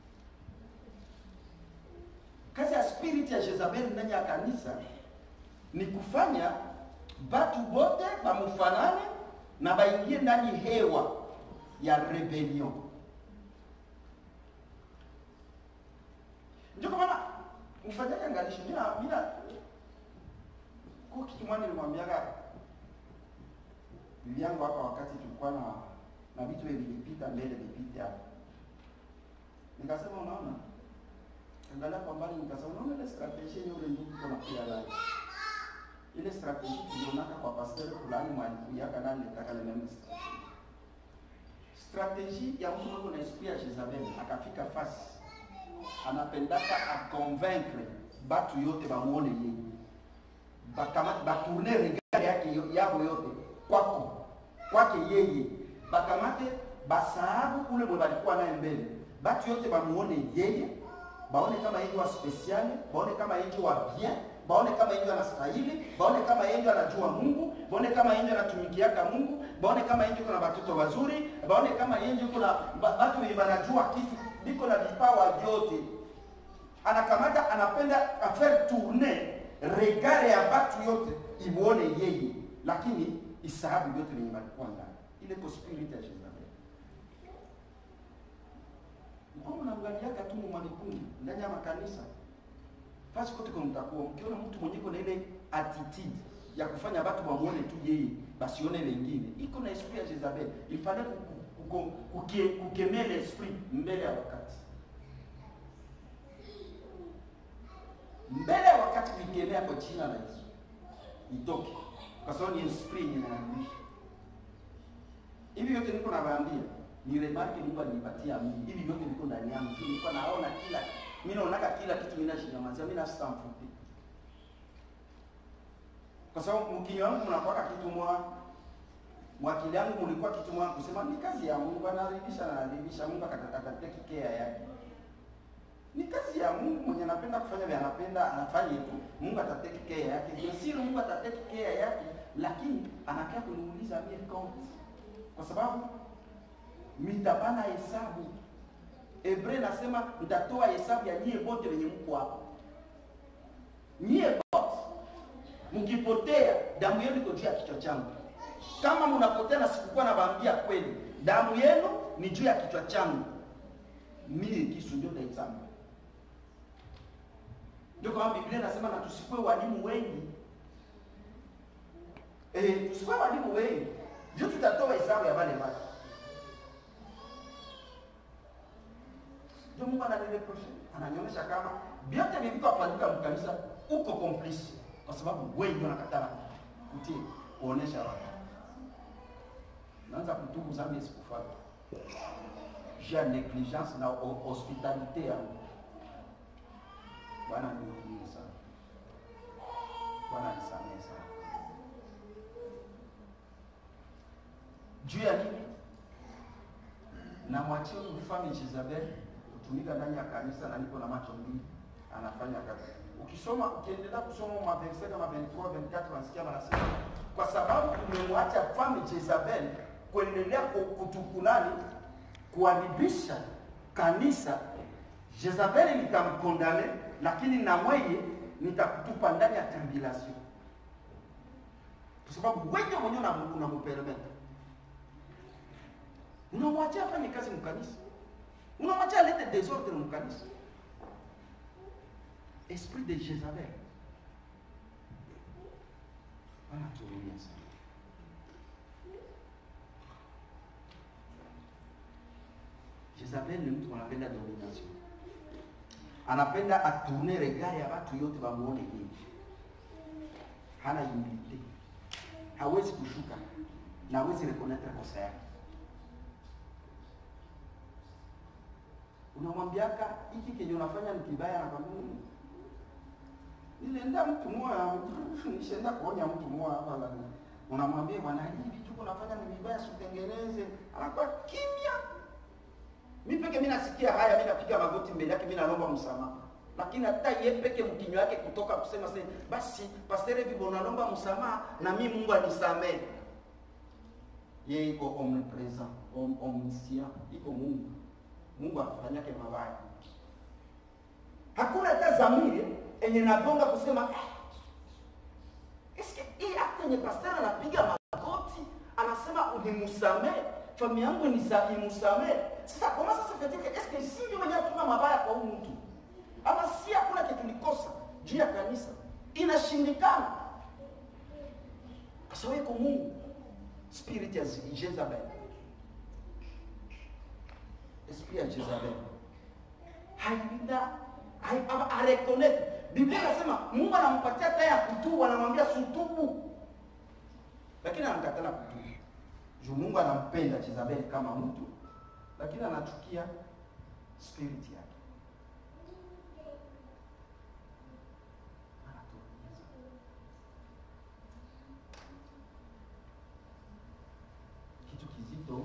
kazi ya spirit ya Jezabel ndani ya kanisa ni kufanya batu bote bamufanane na baingie ndani hewa ya rebellion. Ndio kwa maana mfanyaje angalisho, mina mina kwa kitu mwana nilimwambiaga bibi yangu hapa, wakati tulikuwa na na vitu vilipita mbele vipite hapa, nikasema unaona, angalia kwa mbali, nikasema unaona ile strategy yule ndugu kuna pia ndani ile strategie tulionaka kwa pastor fulani mwalikuyaka nani nitaka le même strategie strategie ya mtu mwenye na esprit ya Jezabel akafika fasi anapendaka aconvaincre batu yote bamuone yeye bakama batourne regard yake yo- yabo yote kwako kwake yeye bakamate basahabu ule mwe balikuwa naye mbele batu yote bamuone yeye baone kama yeye wa special baone kama yeye wa bien baone kama yeye anastahili baone kama yeye anajua Mungu baone kama yeye anatumikiaka Mungu baone kama yeye kuna watoto wazuri baone kama yeye kuna ba- watu wenye wanajua kitu biko na vipawa vyote anakamata anapenda afaire tourner regard ya batu yote imuone yeye lakini isahabu vyote venye walikuwa ndani ile ko spirit ya Jezabel mkono naangaliaka tu mwanikundi ndani ya makanisa fasi kote kwa mtakuwa mkiona mtu mwenye kuna ile attitude ya kufanya watu wamuone tu yeye basione wengine iko na esprit ya Jezabel ifale kukemea ile esprit mbele ya wakati mbele ya wakati kuikemea kwa jina la Yesu itoke kwa sababu ni esprit yenye inaangusha hivi yote niko nawaambia ni remarke Mungu alinipatia mimi hivi yote niko ndani yangu tu nilikuwa naona kila mimi naonaka kila kitu mimi nashinyamazia mimi nasa mfupi kwa sababu mkinywa wangu mnakuwa kitu mwa mwakili yangu mlikuwa kitu mwa kusema ni kazi ya Mungu anaridhisha na anaridhisha Mungu akatatia kikea yake ni kazi ya Mungu mwenye anapenda kufanya vile anapenda anafanya tu Mungu atatia kikea yake ndio siri Mungu atatia kikea yake lakini anakaa kuniuliza mimi count kwa sababu mitapana hesabu Hebreu nasema mtatoa hesabu ya nyie wote wenye mko hapo nyie wote mkipotea damu yenu iko juu ya kichwa changu kama mnapotea na sikukuwa nawaambia kweli damu yenu ni juu ya kichwa changu mimi kisu ndio taitamba ndio kama biblia inasema na tusikuwe walimu wengi eh tusikuwe walimu wengi ndio tutatoa hesabu ya wale watu ndio mungu ananireproshe ananionyesha kama vyote vilivyofanyika mkanisa uko complice kwa sababu wengi wanakataa kutii kuonesha watu naanza kutubu zambi sikufata jia negligence na ho- hospitalite yangu bwana nihurumie sana bwana nisamehe sana juu ya nini namwachia huyu mfalme Jezebel kutumika ndani ya kanisa na niko na macho mbili anafanya kazi. Ukisoma ukiendelea kusoma maverse kama 23 24 unasikia wanasema kwa sababu tumemwacha mfalme Jezebel kuendelea ku- kutukunani kuharibisha kanisa, Jezebel nitamkondane, lakini na mweye nitakutupa ndani ya tribulation, kwa sababu wewe mwenyewe unamu- unamuperemeta unamwachia afanye kazi mkanisa, unamwachia alete desordre mkanisa. Esprit de Jezabel anaturudia sana. Jezabel ni mtu anapenda domination, anapenda atourne regard ya watu yote wamuone yeye, hana humilite, hawezi kushuka na hawezi reconnaître kosa yake. unamwambiaka hiki kenye unafanya ni kibaya, anakwambia "Mm, nilienda mtu moya, nishaenda kuonya mtu moya hapa la unamwambia bwana, hivi vitu unafanya ni vibaya, sitengeneze. Anakuwa kimya. Mimi peke mimi nasikia haya, mimi napiga magoti mbele yake, mimi naomba msamaha, lakini hata yeye peke mkinywa yake kutoka kusema sasa, basi pastor hivi bwana, naomba msamaha na mimi Mungu anisamehe. Yeye iko omnipresent, om, omniscient, iko Mungu Mungu afanyake mabaya. Hakuna hata zamiri enye nagonga kusema "Eh, eske hii hata yenye pastor anapiga magoti anasema unimusamee familia yangu nisa imusamee. Sasa kama sasa fetike eske si ndio wenye tuna mabaya kwa huyu mtu ama si hakuna kitu nikosa juu ya kanisa inashindikana kwa sababu iko Mungu spirit ya Jezebel esprit ya Jezabel haina hai- ama areconnect. Biblia inasema Mungu anampatia taa ya kutubu, anamwambia sutubu, lakini anakatala kutubu juu Mungu anampenda Jezabel kama mtu, lakini anachukia spirit yake. Anatuumiza. Kitu kizito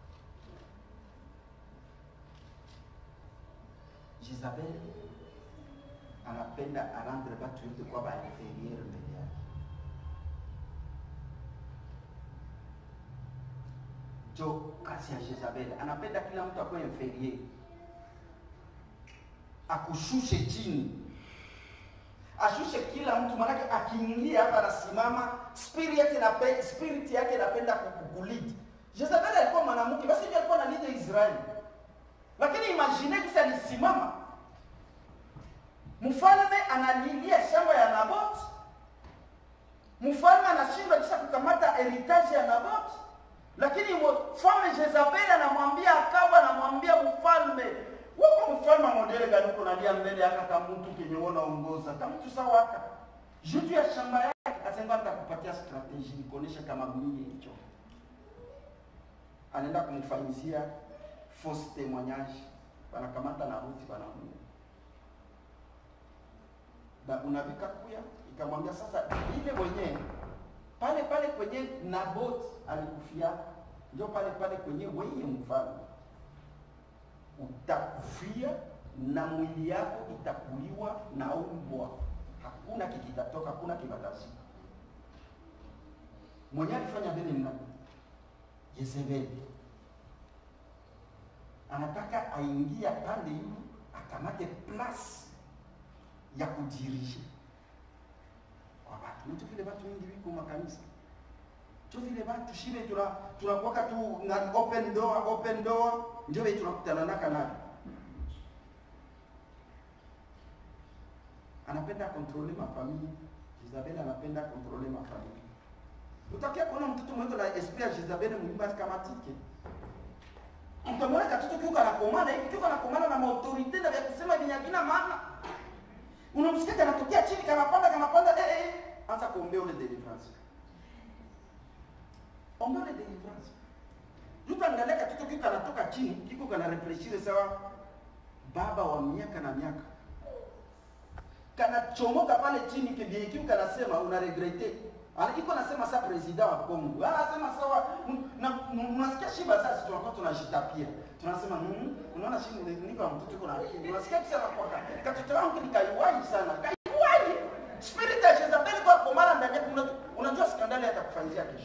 Jezabel anapenda arandre batu yote kwa bainferiere mbele yake. Jo kazi ya Jezabel anapenda kila mtu akuwe inferiere, akushushe chini, ashushe kila mtu, maanake akiingia hapa anasimama, spirit yake inape, spirit yake inapenda kukulead. Jezabel alikuwa mwanamke, basi ndiye alikuwa na lead Israeli lakini imagine kisa alisimama mfalme analilia shamba ya Nabot, mfalme anashindwa kisha kukamata heritage ya Naboti, lakini mfalme Jezabeli anamwambia Akabu, anamwambia mfalme wako mfalme modele gani uko nalia mbele aka kama mtu kenye uona ongoza kama mtu sawa aka jutu ya shamba yake akasema nitakupatia strategy nikuonesha kama mimi hicho anaenda kumfanyizia false témoignage wanakamata na Ruthi wanamuua na unabika kuya ikamwambia sasa vile mwenyewe pale pale kwenye Nabot alikufia ndio pale pale kwenye wewe mfalme utakufia na mwili yako itakuliwa na umbwa. Hakuna kikitatoka, hakuna kibatazika. Mwenye alifanya vile ni nani? Yezebeli anataka aingia pande hiyo akamate plus ya kudirije kwa watu. Ndio vile watu wengi wiko makanisa ndio vile watu shibe tuna tunakuwaka tu na open door open door ndio vile tunakutana naka nayo anapenda kontrole mafamilia Jezabel anapenda kontrole mafamilia utakia kuona mtoto mwenye na esprit ya Jezabel mwimba kamatike utamwona katoto kiuka anakomana hivi kiuka anakomana na maautorite na vya kusema vyenye havina maana unamsikia kanatokea chini kanapanda kanapanda eh, eh. anza kuombea ule deliverance ombea ule deliverance Yuta angalia katoto kiko kanatoka chini kiko kana refreshire sawa baba wa miaka na miaka kanachomoka pale chini kibie kiu kanasema una regrete ana iko nasema sa president wa Kongo anasema sawa m- na m- unasikia shiba sasa tunakuwa tunajitapia tunasema mm, unaona shiba niko na mtoto kuna akili unasikia kisha kwa katoto wangu ni kaiwai sana kaiwai spirit ya Jezebel kwa komana ndani yako unajua- unajua skandali atakufanyia kesho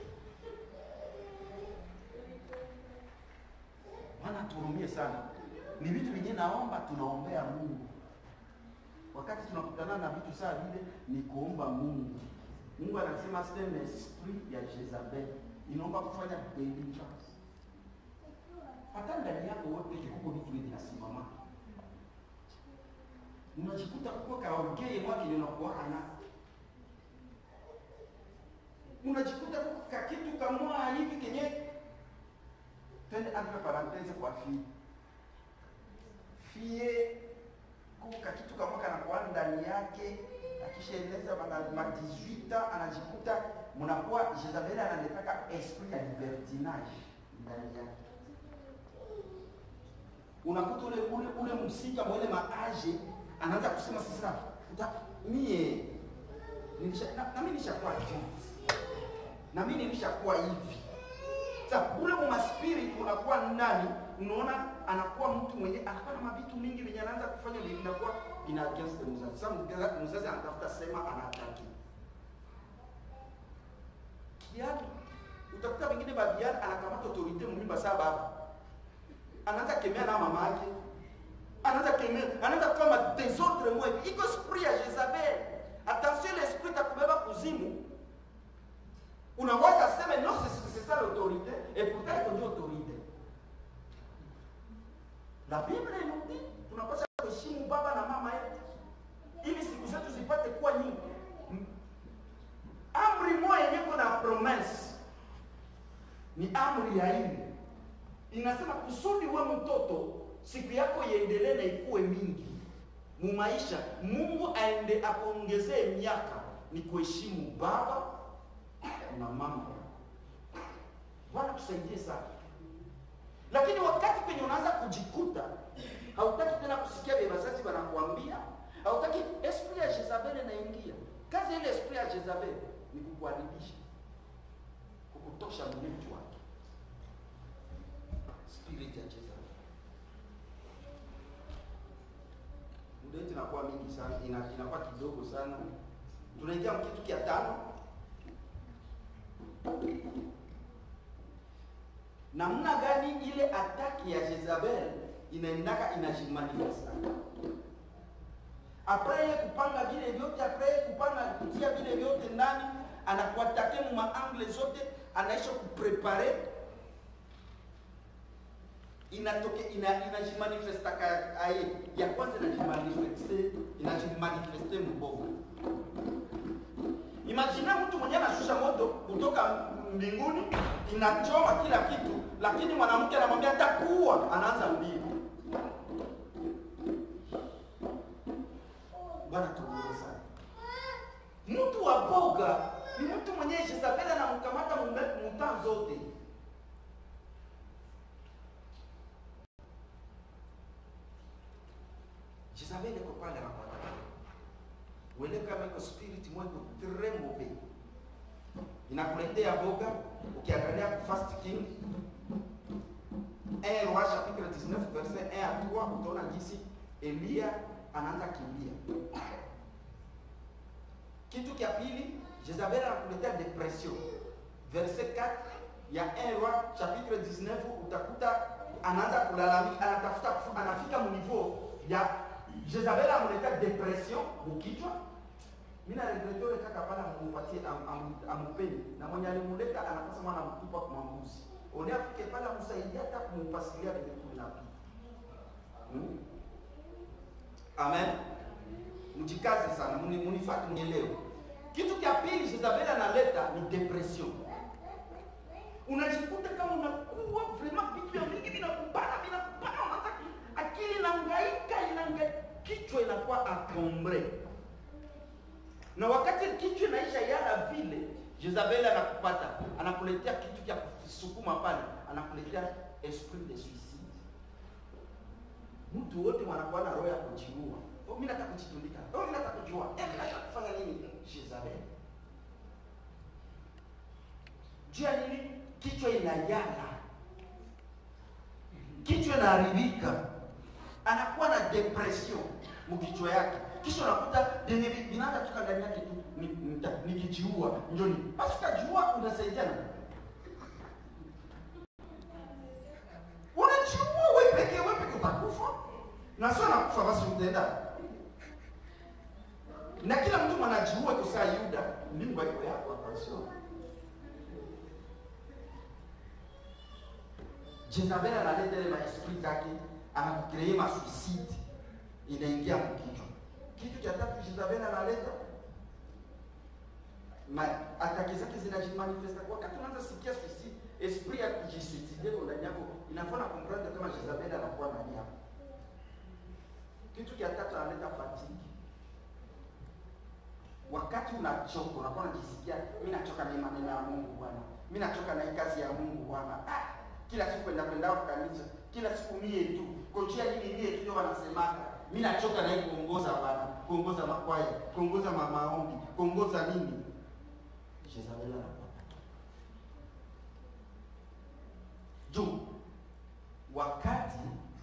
Bwana turumie sana. Ni vitu vingine naomba tunaombea Mungu. Wakati tunakutana na vitu saa vile ni kuomba Mungu. Mungu anasema sema esprit ya Jezabel inaomba kufanya deliverance. Hata ndani yako wote kikuko vitu hivi vinasimama. Unajikuta kuko kaongee mwake ndio unakuwa na unajikuta kuko kakitu kamwa hivi kenye twende entre parenthese kwa fie fie kuka kitu kama kanakuwa ndani yake akishaeleza ma ma 18 anajikuta mnakuwa Jezabel analetaka esprit ya libertinage ndani yake unakuta ule ule ule msika mwele maaje anaanza kusema sasa uta mie nilisha na, na mimi nishakuwa hivi na mimi nilishakuwa hivi sasa ule mwa spirit unakuwa ndani, unaona anakuwa mtu mwenye anakuwa na mavitu mingi venye anaanza kufanya vile vinakuwa vina against the mzazi. Sasa mzazi- mzazi anatafuta sema anataki kiatu, utakuta wengine babiani anakamata autorite mumimba saa baba anaanza kemea na mama yake, anaanza kemea, anaanza kufanya desordre mwa hivi. Iko esprit ya Jezabel. Attention, l'esprit itakubeba kuzimu unaweza sema non c'est c'est ça l'autorité et pourtant iko ndio autorité la bible nous dit tunapaswa kuheshimu baba na mama yetu ili siku zetu zipate kuwa nyingi M- amri moja yenye iko na promesse ni amri ya ile inasema kusudi we mtoto siku yako iendelee na ikuwe mingi mu maisha mungu aende akuongezee miaka ni kuheshimu baba na mama. Bwana tusaidie sana. Lakini wakati kwenye unaanza kujikuta hautaki tena kusikia vile wazazi wanakuambia, hautaki esprit ya Jezabel inaingia. Kazi ya ile esprit ya Jezabel ni kukuharibisha, kukutosha mwenyeji wake. Spirit ya Jezabel. Muda wetu inakuwa mingi sana, ina- inakuwa kidogo sana. Tunaingia kitu kia tano. namna gani ile ataki ya Jezabel inaendaka inajimanifesta apres ye kupanga vile vyote apres ye kupanga kutia vile vyote ndani anakuatake mu maangle zote anaisha kuprepare inatoke ina inajimanifesta ka aye ya kwanza inajimanifeste inajimanifeste mbovu Imagine mtu mwenyewe anashusha moto kutoka mbinguni, inachoma kila kitu, lakini mwanamke anamwambia atakuua, anaanza mbio. Bwana tuongoze sana. Mtu wa boga ni mtu mwenye Jezabeli anamkamata mume- mutaa zote. Jezabeli iko pale anakwata. Wele kama iko spirit mweko très mauvais. Inakuletea boga ukiangalia ku First King 1 Roi chapitre 19 verset 1 à 3 utaona jinsi Elia anaanza kimbia. Kitu kia pili, Jezabel anakuletea depression. Verset 4 ya 1 Roi chapitre 19 utakuta anaanza kulalamika, anatafuta kufu- anafika munivou ya Jezabel amuletea depression mukichwa. Mimi na regrete yule kaka pale amupatie am- am- amupeni na mwenye alimuleta anapasa mwana mtupa kwa mbuzi. One afike pale amsaidia hata kumpasilia vile kunapita. Hmm? Amen. Mjikaze sana, muni- munifuate mnielewe. Kitu cha pili Jezabel analeta ni depression. Unajikuta kama unakuwa vraiment vitu vya mingi vinakubana vinakubana, unaanza ki- akili inahangaika inahangaika, kichwa inakuwa encombré. Na wakati kichwa inaisha yala vile, Jezabel anakupata, anakuletea kitu cha kusukuma pale, anakuletea esprit de suicide. Mtu wote wanakuwa na roho ya kujiua. Oh, mimi nataka kujitundika. Oh, mimi nataka kujua. Eh, mimi nataka kufanya nini? Jezabel. Jua nini? Kichwa inayala, kichwa inaharibika, anakuwa na depression mkichwa yake, kisha unakuta vyenye vi- vinaanza toka ndani yake tu, ni- nita- nikijiua njoni, basi utajiua, unasaidiana unajiua wewe pekee, wewe pekee utakufa, na sio nakufa, basi utaenda na kila mtu mwanajiua kusaa Yuda, mbingu haiko yako hapa, sio Jezabel analeta ile maesprit zake, anakukree ma suicide inaingia mkichwa. Kitu cha tatu Jezabel analeta ma ataki zake zinajimanifesta kwa wakati unaanza sikia suicide, esprit ya kujisuicide ndani yako inafanya comprendre kama Jezabel anakuwa ndani yako. Kitu cha tatu analeta fatigue. Wakati unachoka, unakuwa unajisikia mimi nachoka na hii maneno ya Mungu Bwana. Mimi nachoka na hii kazi ya Mungu Bwana. Ah, kila siku kwenda kwenda kwa kanisa, kila siku mie tu. Kojia nini mie tu ndio wanasemaka. Mimi nachoka na hii kuongoza Bwana, kuongoza makwaya, kuongoza ma- maombi, kuongoza nini? Jezabel anapata. Juu wakati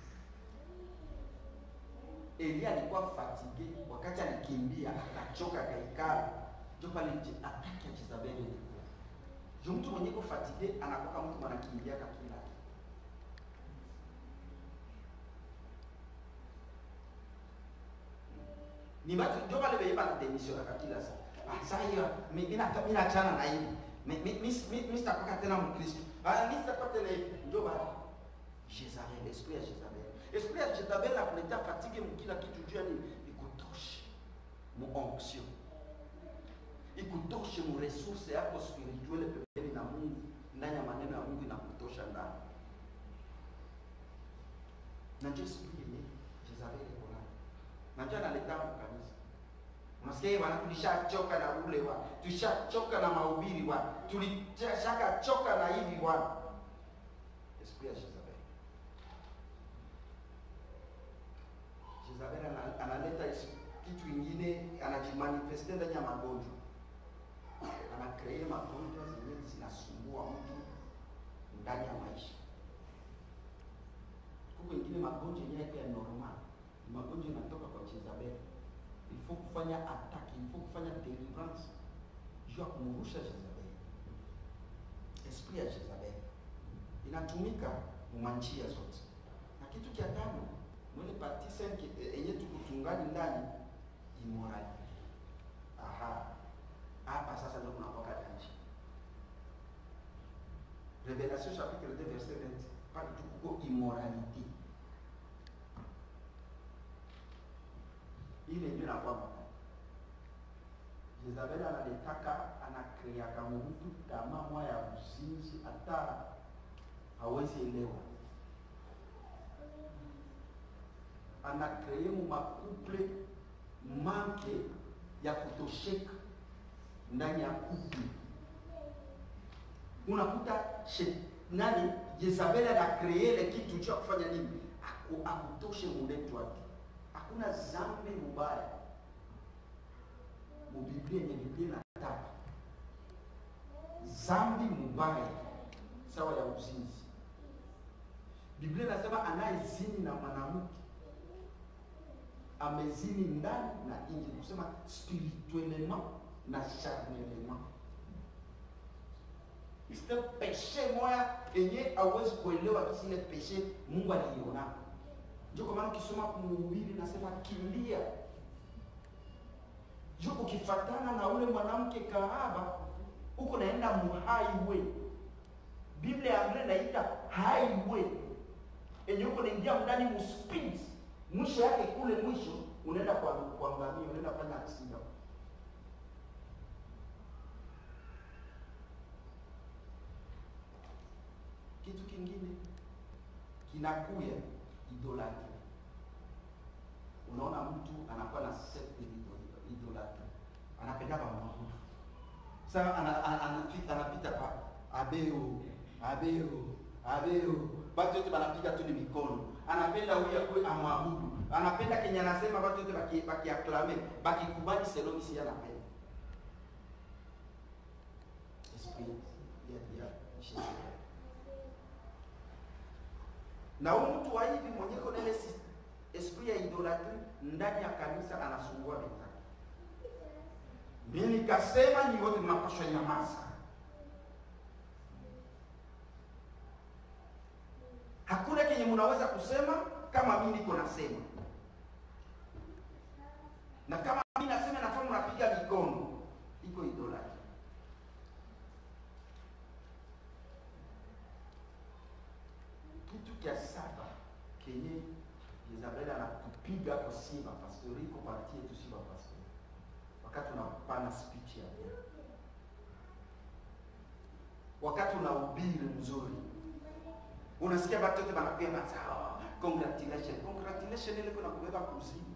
Elia alikuwa fatige, wakati alikimbia akachoka akaikala, ndio pale je- ataki ya Jezabeli ilikuwa. Juu mtu mwenye ko fatige anakuwa mtu mwanakimbia kila ni batu ndio pale benye bana demission na kila saa. Ah, sasa hiyo mimi mimi nata- mimi naachana na hivi. Mimi mimi mimi sitakuwa tena Mkristo. Ah, mimi sitakuwa tena hivi. Ndio bana. Jezabel, esprit ya Jezabel. Esprit ya Jezabel akuletea fatigue mkila kitu juu ya nini? Ikutoshe mu onction. Ikutoshe mu resource yako spirituelle pembeni na Mungu, ndani ya maneno ya Mungu inakutosha ndani. Na ndio esprit yenye Jezabel iko nayo. Na ndio analeta kwa kanisa. Unasikia hii bwana, tulishachoka na ule wa, tulishachoka na mahubiri wa, tulishaka choka na hivi bwana. Esprit ya Jezabel. Jezabel ana- analeta isi- kitu ingine, anajimanifeste ndani ya magonjwa, anakree magonjwa zenye zinasumbua mtu ndani ya maisha. Huko ingine magonjwa yenyewe yake ya normal, ni magonjwa yanatoka kwa Jezabel. Il faut kufanya attaque, il faut kufanya deliverance juu ya kumrusha Jezabel. Esprit ya Jezabel inatumika mumanjia zote, na kitu cha tano mwele partie cinq eh, yenye tukutungani ndani immorality. Aha, hapa sasa ndio kunapoka danger. Révélation chapitre 2 verset 20 pale tukuko immoralité. Ile ndio inakuwa mbaya. Jezabeli analitaka anakreaka mtu tamaa moya ya uzinzi, hata hawezi elewa, anakree mu makuple manke ya kutosheka ndani ya kuple. Unakuta she- nani Jezabeli anakree ile kitu cha kufanya nini, Aku- akutoshe muletu wake. Hakuna zambi mubaya mubiblia yenye Biblia inataka zambi mubaya sawa ya uzinzi. Biblia inasema anayezini na mwanamke amezini ndani na nje, kusema spirituellement na charnellement. Sio peshe moya yenye hauwezi kuelewa kisi ile peshe Mungu aliiona. Ndio kwa maana ukisoma Mhubiri nasema kimbia juu ukifatana na ule mwanamke kahaba huko naenda mu highway. Biblia ya Anglais inaita highway, yenye huko naingia ndani mu speed, mwisho yake kule mwisho unaenda kwa kuangamia, unaenda fanya accident. Kitu kingine kinakuya idolatry. Unaona mtu anakuwa na sekte idolatry, anapenda kumwabudu. Sasa ana- ana- anapita anapita pa abeo abeo abeo, watu wote wanapiga tu ni mikono, anapenda huyu akuwe amwabudu, anapenda kenye anasema, watu wote baki bakiaklame bakikubali selon isi anapenda esprit ya ya Jezebel. na huyu mtu wa hivi mwenye iko na ile sis- esprit ya idolatry ndani ya kanisa anasumbua wenzake. Mimi nikasema ni wote mnapaswa nyamaza. Hakuna kenye mnaweza kusema kama mimi niko nasema, na kama mimi nasema nafaa mnapiga mikono, iko idolatry. Kitu cha saba kenye Jezabeli anatupiga kwa siba pastori iko parti yetu siba pastori, wakati unapana speech ya Bwana, wakati unahubiri mzuri, unasikia watu wote wanakwenda sawa, congratulation congratulation, ile kuna kubeba kuzimu.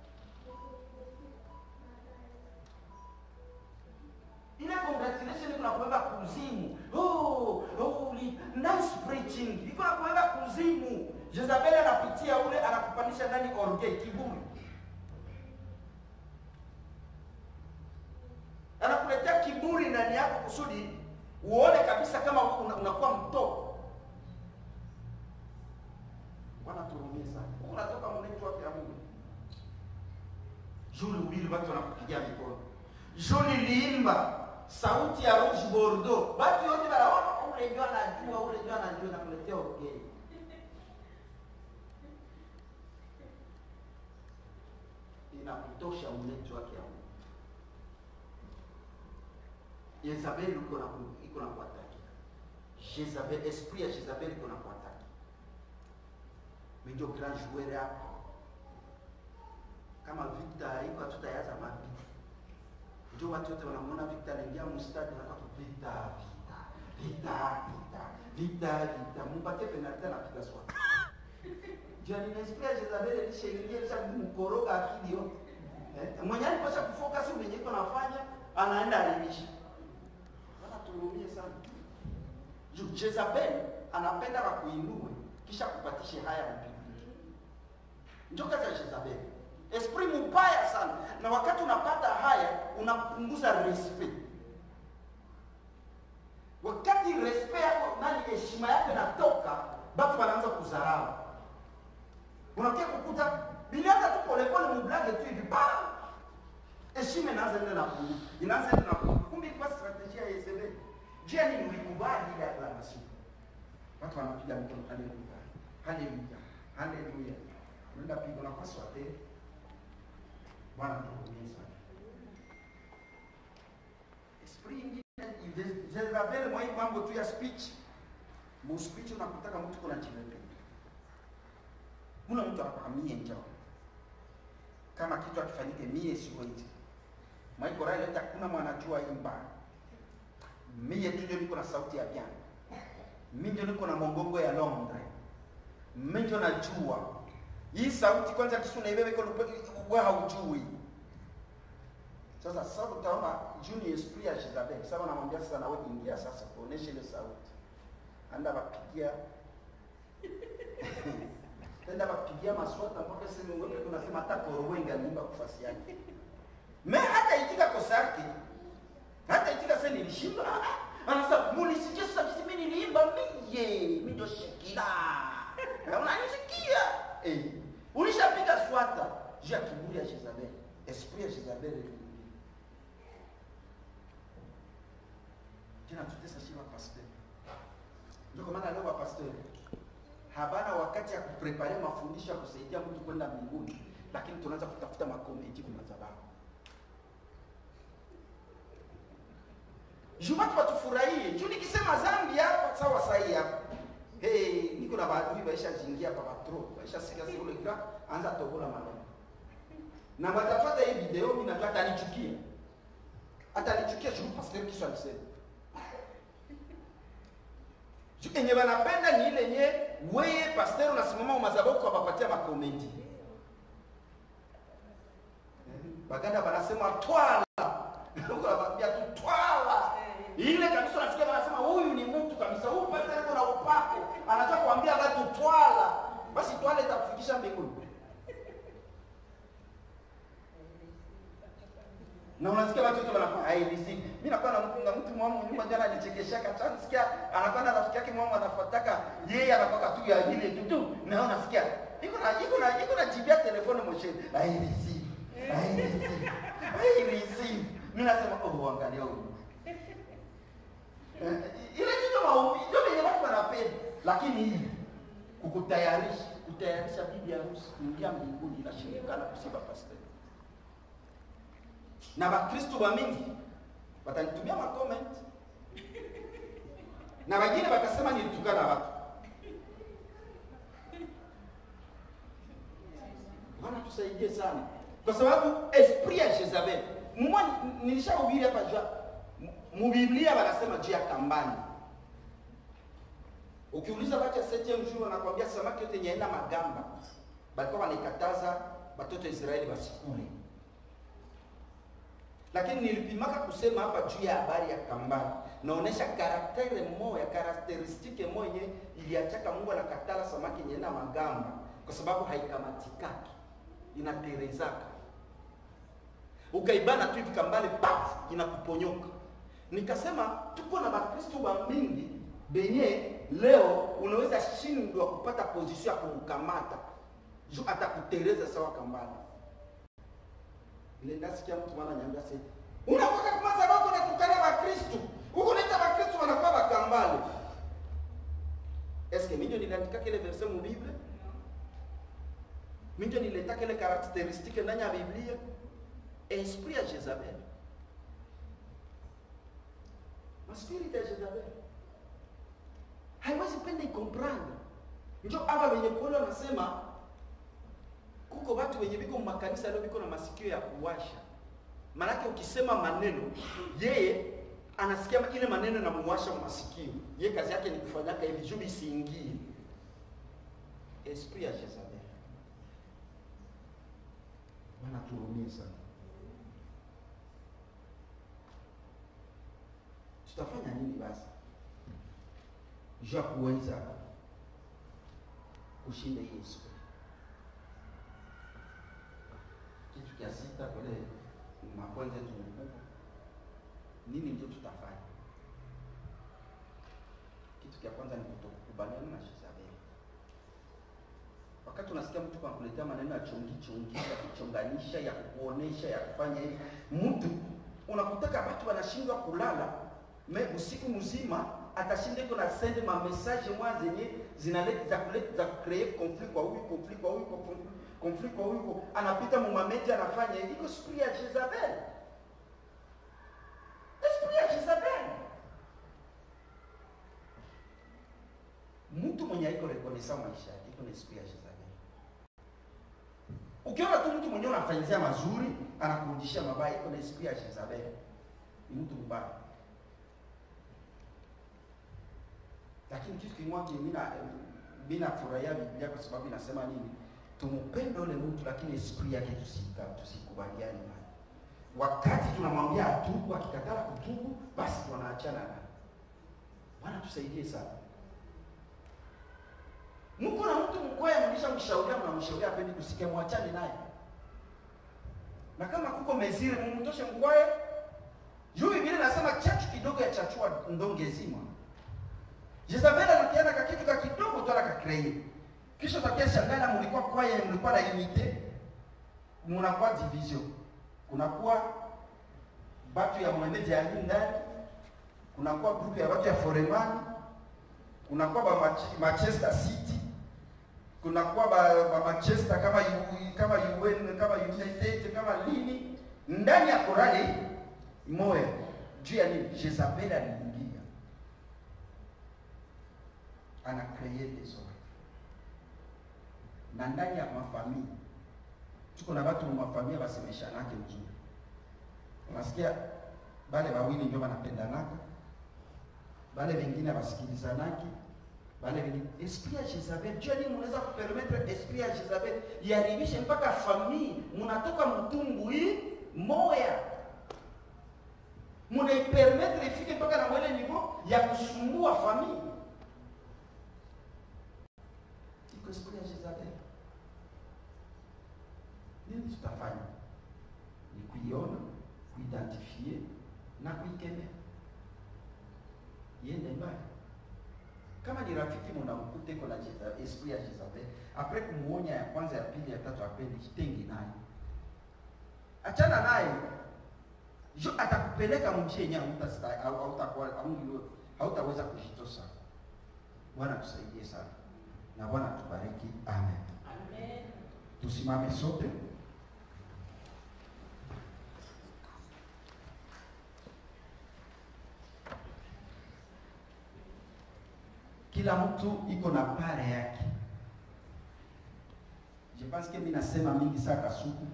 ile congratulation iko nakubeba kuzimu. Oh, oh, uli- nice preaching iko nakubeba kuzimu. Jezabeli anapitia ule anakupandisha ndani orge kiburi, anakuletea kiburi ndani yako kusudi uone kabisa kama una- unakuwa mtoko. Bwana turumie sana. Huko unatoka mnetu wake ya Mungu. Juli ubili watu wanakupigia mikono. Juli liimba sauti ya Rouge Bordeaux. Watu wote wanaona ule ndio anajua, ule ndio anajua na kuletea ugeni. Inakutosha mnetu wake ya Mungu. Jezabeli iko na iko na kuataki. Jezabel, esprit ya Jezabel iko na kuataki. Mimi ndio grand joueur hapa. Kama vita iko hatutayaza mapita. Ndio watu wote wanamwona Victor anaingia mstadi na kwa vita vita vita vita vita vita, mpatie penalty anapiga swali. Ndio nimesikia Jezabel alishaingia kisha kumkoroga akili yote. Eh, mwenye alipasha kufocus mwenye iko nafanya anaenda alimisha. Bwana tuhurumie sana. Juu Jezabel anapenda wakuinue kisha kupatishe haya mpigike. Ndio kazi ya Jezabel. Esprit mbaya sana, na wakati unapata haya unapunguza respect. Wakati respect yako nani, heshima yako inatoka, batu wanaanza kudharau. Unakia kukuta bilianza tu polepole mublage tu hivi pa heshima inaanza nenda na kuungu, inaanza nenda na kuungu. Kumbe ilikuwa strategia ya Yezebeli. Je, ni ulikubali ile acclamation? Watu wanapiga mikono, haleluya, haleluya, haleluya. Unaenda piga unapaswa tena Bwana tuhurumie sana. Esprit ingine Jezabel mwa hii mambo tu ya speech. Mu speech unakutaka mtu kuna chimependa. Kuna mtu anakwambia njoo. Kama kitu akifanyike mie siwezi. mwaikora ileta kuna mwanajua imba mie tu ndio niko na sauti ya piano mi ndio niko na mongongo ya Londres mi ndio najua hii sauti kwanza kisu naibebe iko wewe haujui sasa sasa utaona Junior Esprit ya Jezabel sasa namwambia sasa nawe ingia sasa tuoneshe ile sauti anda bapigia tenda bapigia maswata mpaka sema wewe unasema hata korowe ingalimba kufasi yake me hata itika kosa yake hata itika sasa nilishinda anasema munisikia sasa kisi mimi niliimba miye mimi ndio shikila Na unanisikia eh ulishapiga swata juu ya kiburi ya Jezabel esprit ya Jezabel iliingia tena tutesa shiva pastor ndio kwa maana leo wapastori habana wakati ya kuprepare mafundisho ya kusaidia mtu kwenda mbinguni, lakini tunaanza kutafuta makomenti kwa madhabahu. Juu watu watufurahie. Juu nikisema zambi hapa sawa sahi hapa. Hey, niko na baadhi baisha jingia hapa patro. Baisha sikia sio ile gra anza tobola maneno. Na watafuata hii video mimi najua atanichukia. Atanichukia juu pastor kisha alisema. Juu enye wanapenda ni ile yenye wewe pastor unasimama madhabahu kwa bapatia makomenti. Baganda wanasema twala. Huko anawaambia tu twala. Ile kabisa unasikia wanasema huyu ni mtu kabisa. Huyu pastor yuko na upako. Anataka kuambia watu twala. Basi twala itakufikisha mbinguni. na unasikia watu wote wanakuwa hailisi. Mimi nakuwa na mtu na mtu mwamu nyuma jana alichekeshaka sana, nasikia anakuwa na rafiki yake mwamu anafuataka yeye anakuwa tu ya ile tu tu, na unasikia iko na iko na iko na jibia telefoni mosheni hailisi hailisi hailisi. Mimi nasema oh, angalia huyu Eh, ile kitu maombi ndio venye watu wanapenda, lakini hii kukutayarisha kutayarisha bibi harusi kuingia mbinguni inashindikana kusiba pastor na bakristo ba mingi watanitumia macomment na wengine watasema nilitukana watu bwana tusaidie sana kwa sababu esprit ya Jezabel mwa nilishahubiri hapa jua mubiblia wanasema juu ya kambani ukiuliza watu ya septième jour wanakwambia samaki yote yenye haina magamba balikuwa wanaikataza watoto Israeli wasikule lakini nilipimaka kusema hapa juu ya habari ya kambani, naonesha karaktere moya karakteristike moya yenye iliachaka Mungu anakatala samaki yenye na magamba, kwa sababu haikamatikaki, inaterezaka. Ukaibana tu hivi kambale, paf, inakuponyoka. Nikasema tuko na Bakristo wa mingi benye leo unaweza shindwa kupata position ya kumkamata juu atakutereza sawa kambale ile ndasikia mtu mwana nyambia sasa unakuwa kama sababu unatukana wa Kristo huko nita wa Kristo wanakuwa bakambale eske mimi ndio niliandika kile verse mu Biblia mimi ndio nileta kile karakteristike ndani ya Biblia esprit ya Jezabel maspiriti ya Jezabel haiwezi penda ikomprendre ndio hapa wenye kuona nasema kuko watu wenye biko makanisa leo biko na masikio ya kuwasha. Maanake ukisema maneno, yeye anasikia ile maneno namuwasha masikio. Yeye kazi yake ni kufanyaka hivi juu isiingie. Esprit ya Jezabel. Bwana turumie sana. Tutafanya nini basi? Juu ya kuweza kushinda hii esprit. kitu cha sita kule makwanza yetu mkubwa, nini ndio tutafanya? Kitu cha kwanza ni kutokubaliana na Jezabel. Wakati unasikia mtu anakuletea maneno ya chongi chongi, ya kuchonganisha, ya kuonesha, ya kufanya hivi, mtu unakutaka watu wanashindwa kulala me usiku mzima atashinda iko na send ma message mwa zenye zinaleta za kuleta za create conflict kwa huyu conflict kwa huyu conflict conflict kwa huyu anapita mumameji anafanya hivi iko spirit ya Jezabel spirit ya Jezabel mtu mwenye haiko rekonesa maisha yake iko na spirit ya Jezabel ukiona tu mtu mwenye unafanyizia mazuri anakurudishia mabaya, iko na esprit ya Jezabel, ni mtu mbaya. Lakini kitu kimoja mimi na mimi nafurahia Biblia kwa sababu inasema nini? Tumpende ule mtu, lakini esprit yake tusika tusikubaliane naye. Wakati tunamwambia atubu, akikataa kutubu, basi tunaachana naye. Bwana tusaidie sana. Mko na mtu mkwaya, mlishamshauria, mnamshauria apendi kusikia, mwachane naye. Na kama kuko mezire, mumtoshe mkwaya. Juu Biblia inasema chachu kidogo ya chachua ndonge zima. Jezabel anakiana ka kitu ka kidogo tu anakakrei. Kisha utakia shangana, mlikuwa kwaya, mlikuwa na unite, mnakuwa division. Kunakuwa batu ya mwenyeji ya ndani, kunakuwa grupu ya watu ya Foremani, kunakuwa ba Mach- Manchester City, kunakuwa ba, ba Manchester kama U- kama UN kama United kama nini ndani ya korali moya juu ya nini? Jezabel aliingia ana kreye desordre na ndani ya mafamilia tuko na watu mu mafamilia basemeshanake mzuri, unasikia bale wawili ndio wanapendanaka, bale wengine basikilizanaki, bale wengine esprit ya Jezabel. Jua nini mnaweza kupermettre esprit ya Jezabel iharibishe mpaka famille, mnatoka mtumbu hii moya, mnaipermettre ifike mpaka na mwele niveau ya kusumbua famille. Iko esprit ya Jezabel. Nini tutafanya? Ni kuiona, kuidentifie na kuikemea, iende mbali. Kama ni rafiki mnamkuta iko na Jeza- esprit ya Jezabel, apres kumuonya ya kwanza, ya pili, ya tatu, apendi, jitenge naye, achana naye, jo atakupeleka mjia yenye hautasta- hau- hautakuwa haungi- hautaweza kujitosa. Bwana tusaidie sana na Bwana tubariki, amen. Amen. Tusimame sote. Kila mtu iko na pare yake. Je pense que mimi nasema mingi saa kasuku,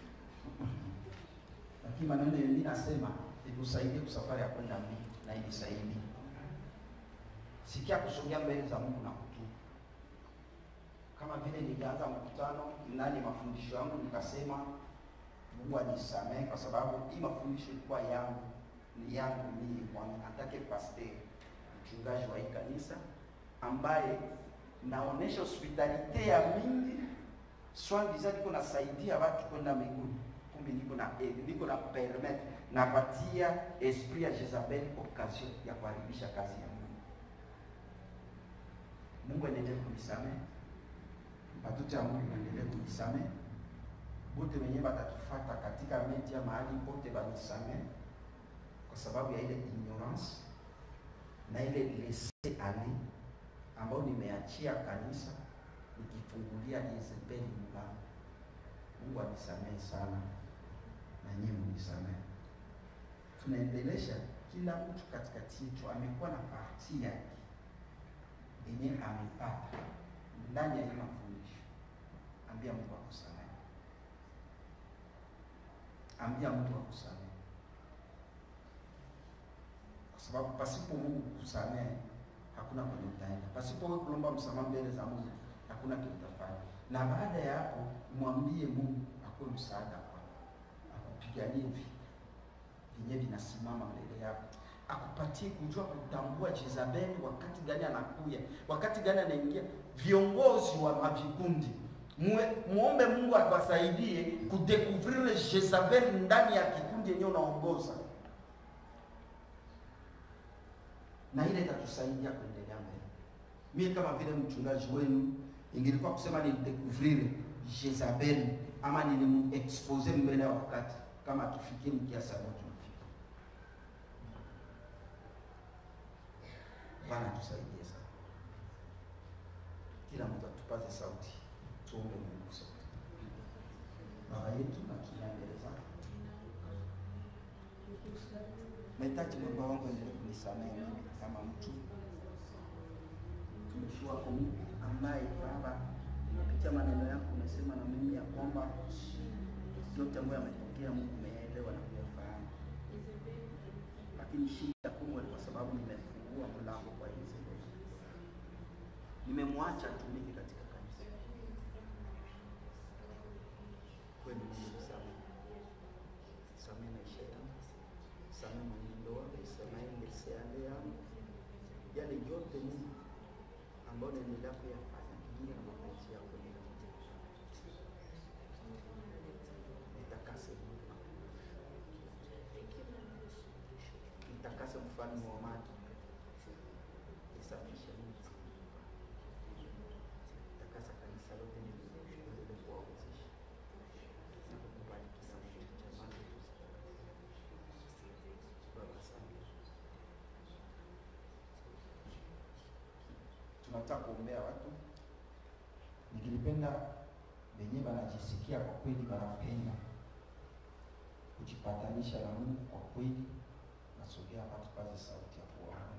lakini maneno yenye mimi nasema ikusaidie kusafari ya kwenda mbili na inisaidie. Sikia kusogea mbele za Mungu na kutubu kama vile nilianza mkutano ndani mafundisho yangu nikasema Mungu anisamehe kwa sababu hii mafundisho ilikuwa yangu ni yangu mimi kwanza atake pastor mchungaji wa hii kanisa ambaye naonesha hospitalite ya mingi swangiza niko nasaidia watu kwenda mbinguni kumbe niko na eh, niko na permettre napatia esprit ya Jezabel occasion ya kuharibisha kazi ya Mungu Mungu endelee kunisamehe batoto ya Mungu waendelee kunisamehe, bote wenyewe batatufuata katika media mahali pote banisamehe, kwa sababu ya ile ignorance na ile laisser aller ambayo nimeachia kanisa nikifungulia Jezebeli mlango. Mungu anisamehe sana na nyinyi mnisamehe. Tunaendelesha kila mtu katikati yetu amekuwa na parti yake yenye amepata ndani ya hii mafundisho. Ambia Mungu akusamehe, ambia Mungu akusamehe, kwa sababu pasipo Mungu kusamehe hakuna kwenye utaenda. Pasipo wewe kulomba msamaha mbele za Mungu hakuna kitu utafanya. Na baada ya hapo mwambie Mungu akuwe msaada kwako, akupiganie vita vyenye vinasimama mbele yako akupatie kujua kutambua Jezabeli wakati gani anakuya, wakati gani anaingia. Viongozi wa mavikundi Mue, muombe Mungu akuwasaidie kudekuvrir Jezabeli ndani ya kikundi yenyewe unaongoza, na ile itatusaidia kuendelea mbele. Mimi kama vile mchungaji wenu, ingilikuwa kusema nidekuvrir Jezabeli ama nilimuexpose mbele ya wakati, kama tufikie mkiasi ambacho tumefika. Bwana tusaidie sana. Kila mtu atupaze sauti, tuombe Mungu sote. Baba yetu na tulia mbele zako, nahitaji Baba wangu endelee kunisamehe mimi kama mtu mtumishi wako Mungu ambaye Baba kupitia maneno yako umesema na mimi ya kwamba yote ambayo yametokea nasikia Mungu umeelewa na kuyafahamu, lakini shida kubwa ni kwa sababu nimefungua mlango kwa Yezebeli, nimemwacha atumike katika kanisa. Kweli Mungu samehe, samehe maisha yangu, samehe mwenendo wangu, samehe ngeseale yangu, yale yote Mungu ambayo naendelea kuyafanya kinyume na mapenzi yako nitakase Mungu, nitakase mfalme wa maji, nisafishe mtu, takasa kanisa lote niweze kuwawezesha na kukubariki na kitu cha maana. Baba, asante. tunataka kuombea watu, nikilipenda wenyewe wanajisikia kwa kweli wanapenda kujipatanisha na Mungu kwa kweli, nasogea hapa tupaze sauti ya kuomba,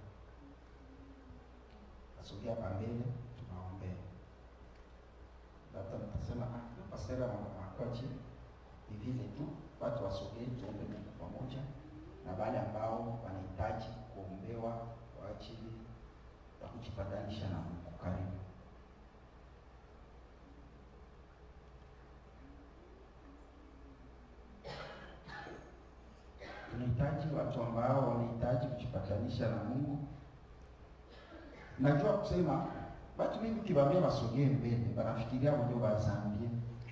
nasogea hapa mbele tunaombea. Labda mtasema ah, pasera wanakuwa chini, ni vile tu watu wasogee, tuombe Mungu pamoja, na wale ambao wanahitaji kuombewa kwa ajili ya kujipatanisha na Mungu. Karibu. Tunahitaji watu ambao wanahitaji kujipatanisha na Mungu. Najua kusema watu wengi ukiwaambia wasogee mbele, wanafikiria ndio wazambie.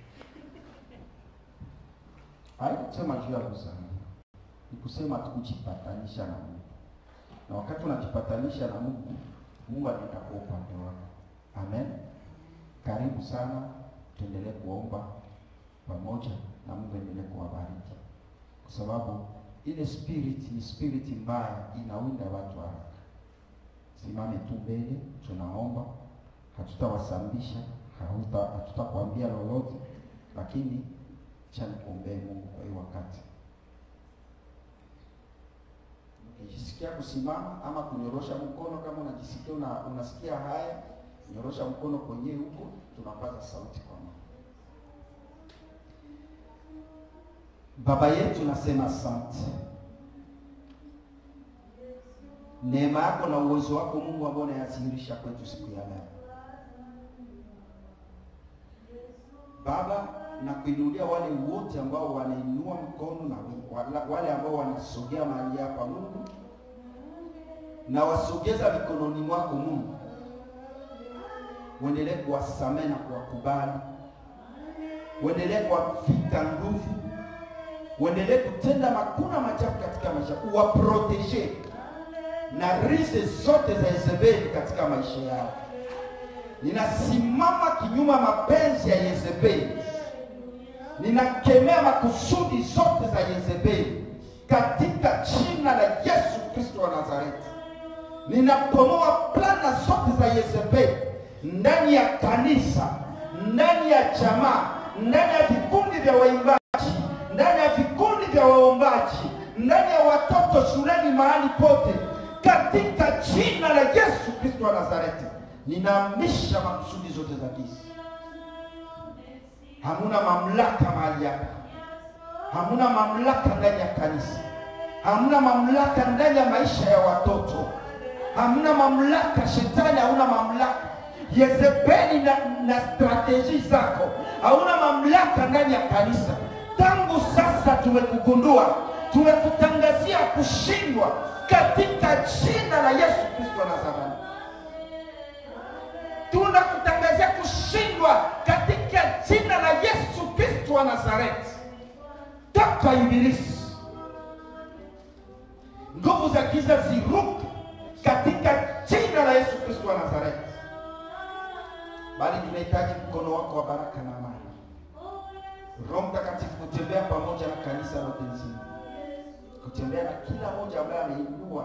Haikusema juu ya kuzambia, ni kusema tu kujipatanisha na Mungu, na wakati unajipatanisha na Mungu Mungu anaenda kwa upande wako. Amen. Karibu sana, tuendelee kuomba pamoja na Mungu endelee kuwabariki, kwa sababu ile spirit ni spirit mbaya, inaunda watu haraka. Simame tu mbele, tunaomba, hatutawasambisha, hatuta hatutakwambia lolote, lakini cha nikuombee Mungu kwa hiyo wakati ukijisikia kusimama ama kunyorosha mkono, kama unajisikia una, unasikia haya, nyorosha mkono kwenye huko, tunapaza sauti kwa Mungu. Baba yetu, nasema asante, neema yako na uwezo wako Mungu ambao unayadhihirisha kwetu siku ya leo Baba, na kuinulia wale wote ambao wanainua mkono na wala- wale ambao wanasogea mahali hapa Mungu, na wasogeza mikononi mwako Mungu, uendelee kuwasamehe na kuwakubali, uendelee kuwavika nguvu, uendelee kutenda makuna machafu katika maisha, uwaproteje na rise zote za Yezebeli katika maisha yao. Ninasimama kinyuma mapenzi ya Yezebeli, ninakemea makusudi zote za Yezebeli katika jina la Yesu Kristo wa Nazareti. Ninapomoa plana zote za Yezebeli ndani ya kanisa, ndani ya jamaa, ndani ya vikundi vya waimbaji, ndani ya vikundi vya waombaji, ndani ya watoto shuleni, mahali pote, katika jina la Yesu Kristo wa Nazareti, ninaamisha makusudi zote za giza. Hamuna mamlaka mahali hapa, hamuna mamlaka ndani ya kanisa, hamuna mamlaka ndani ya maisha ya watoto, hamuna mamlaka. Shetani hauna mamlaka. Yezebeli na, na strateji zako hauna mamlaka ndani ya kanisa. Tangu sasa tumekugundua, tumekutangazia kushindwa katika jina la Yesu Kristo wa Nazareti tunakutangazia kushindwa katika jina la Yesu Kristo wa Nazareti. Toka ibilisi, nguvu za giza ziruke katika jina la Yesu Kristo wa Nazareti. Bali tunahitaji mkono wako wa baraka na amani, Roho Mtakatifu kutembea pamoja na kanisa lote nzima, kutembea na kila mmoja ambaye ameinua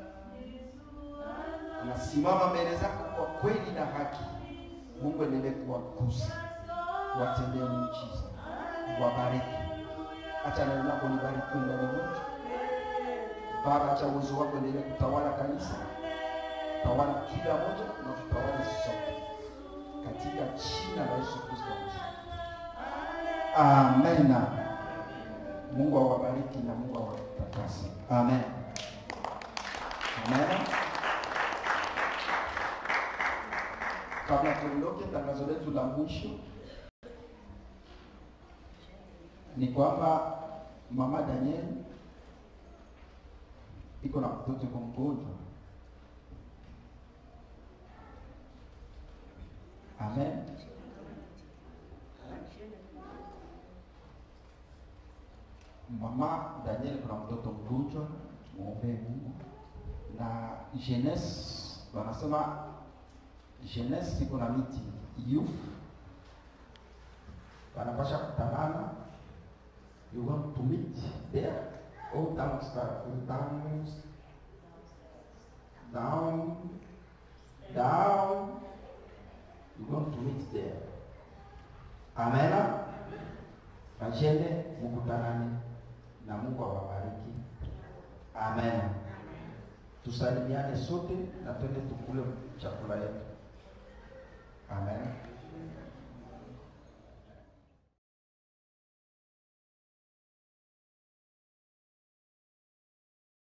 anasimama mbele zako kwa kweli na haki. Mungu endelee kuwagusa, kuwatendea muujiza, kuwabariki. Acha neno lako libariki ndani mwetu Baba, acha uwezo wako endelee kutawala kanisa, tawala kila moja na tutawale sote katika jina la Yesu Kristo. Amena. Mungu awabariki na Mungu awatakase. Amen. Amen. Kabla tuondoke, tangazo letu la mwisho ni kwamba mama Daniel iko na mtoto kwa mgonjwa. Amen. Mama Daniel kuna mtoto mgonjwa, muombee Mungu. Na jeunesse wanasema jeunesse iko na miti youth wanapasha kutanana you want to meet there all downstairs down down down you want to meet there amena Majene mukutanane na Mungu awabariki. Amen. Tusalimiane sote na twende tukule chakula yetu.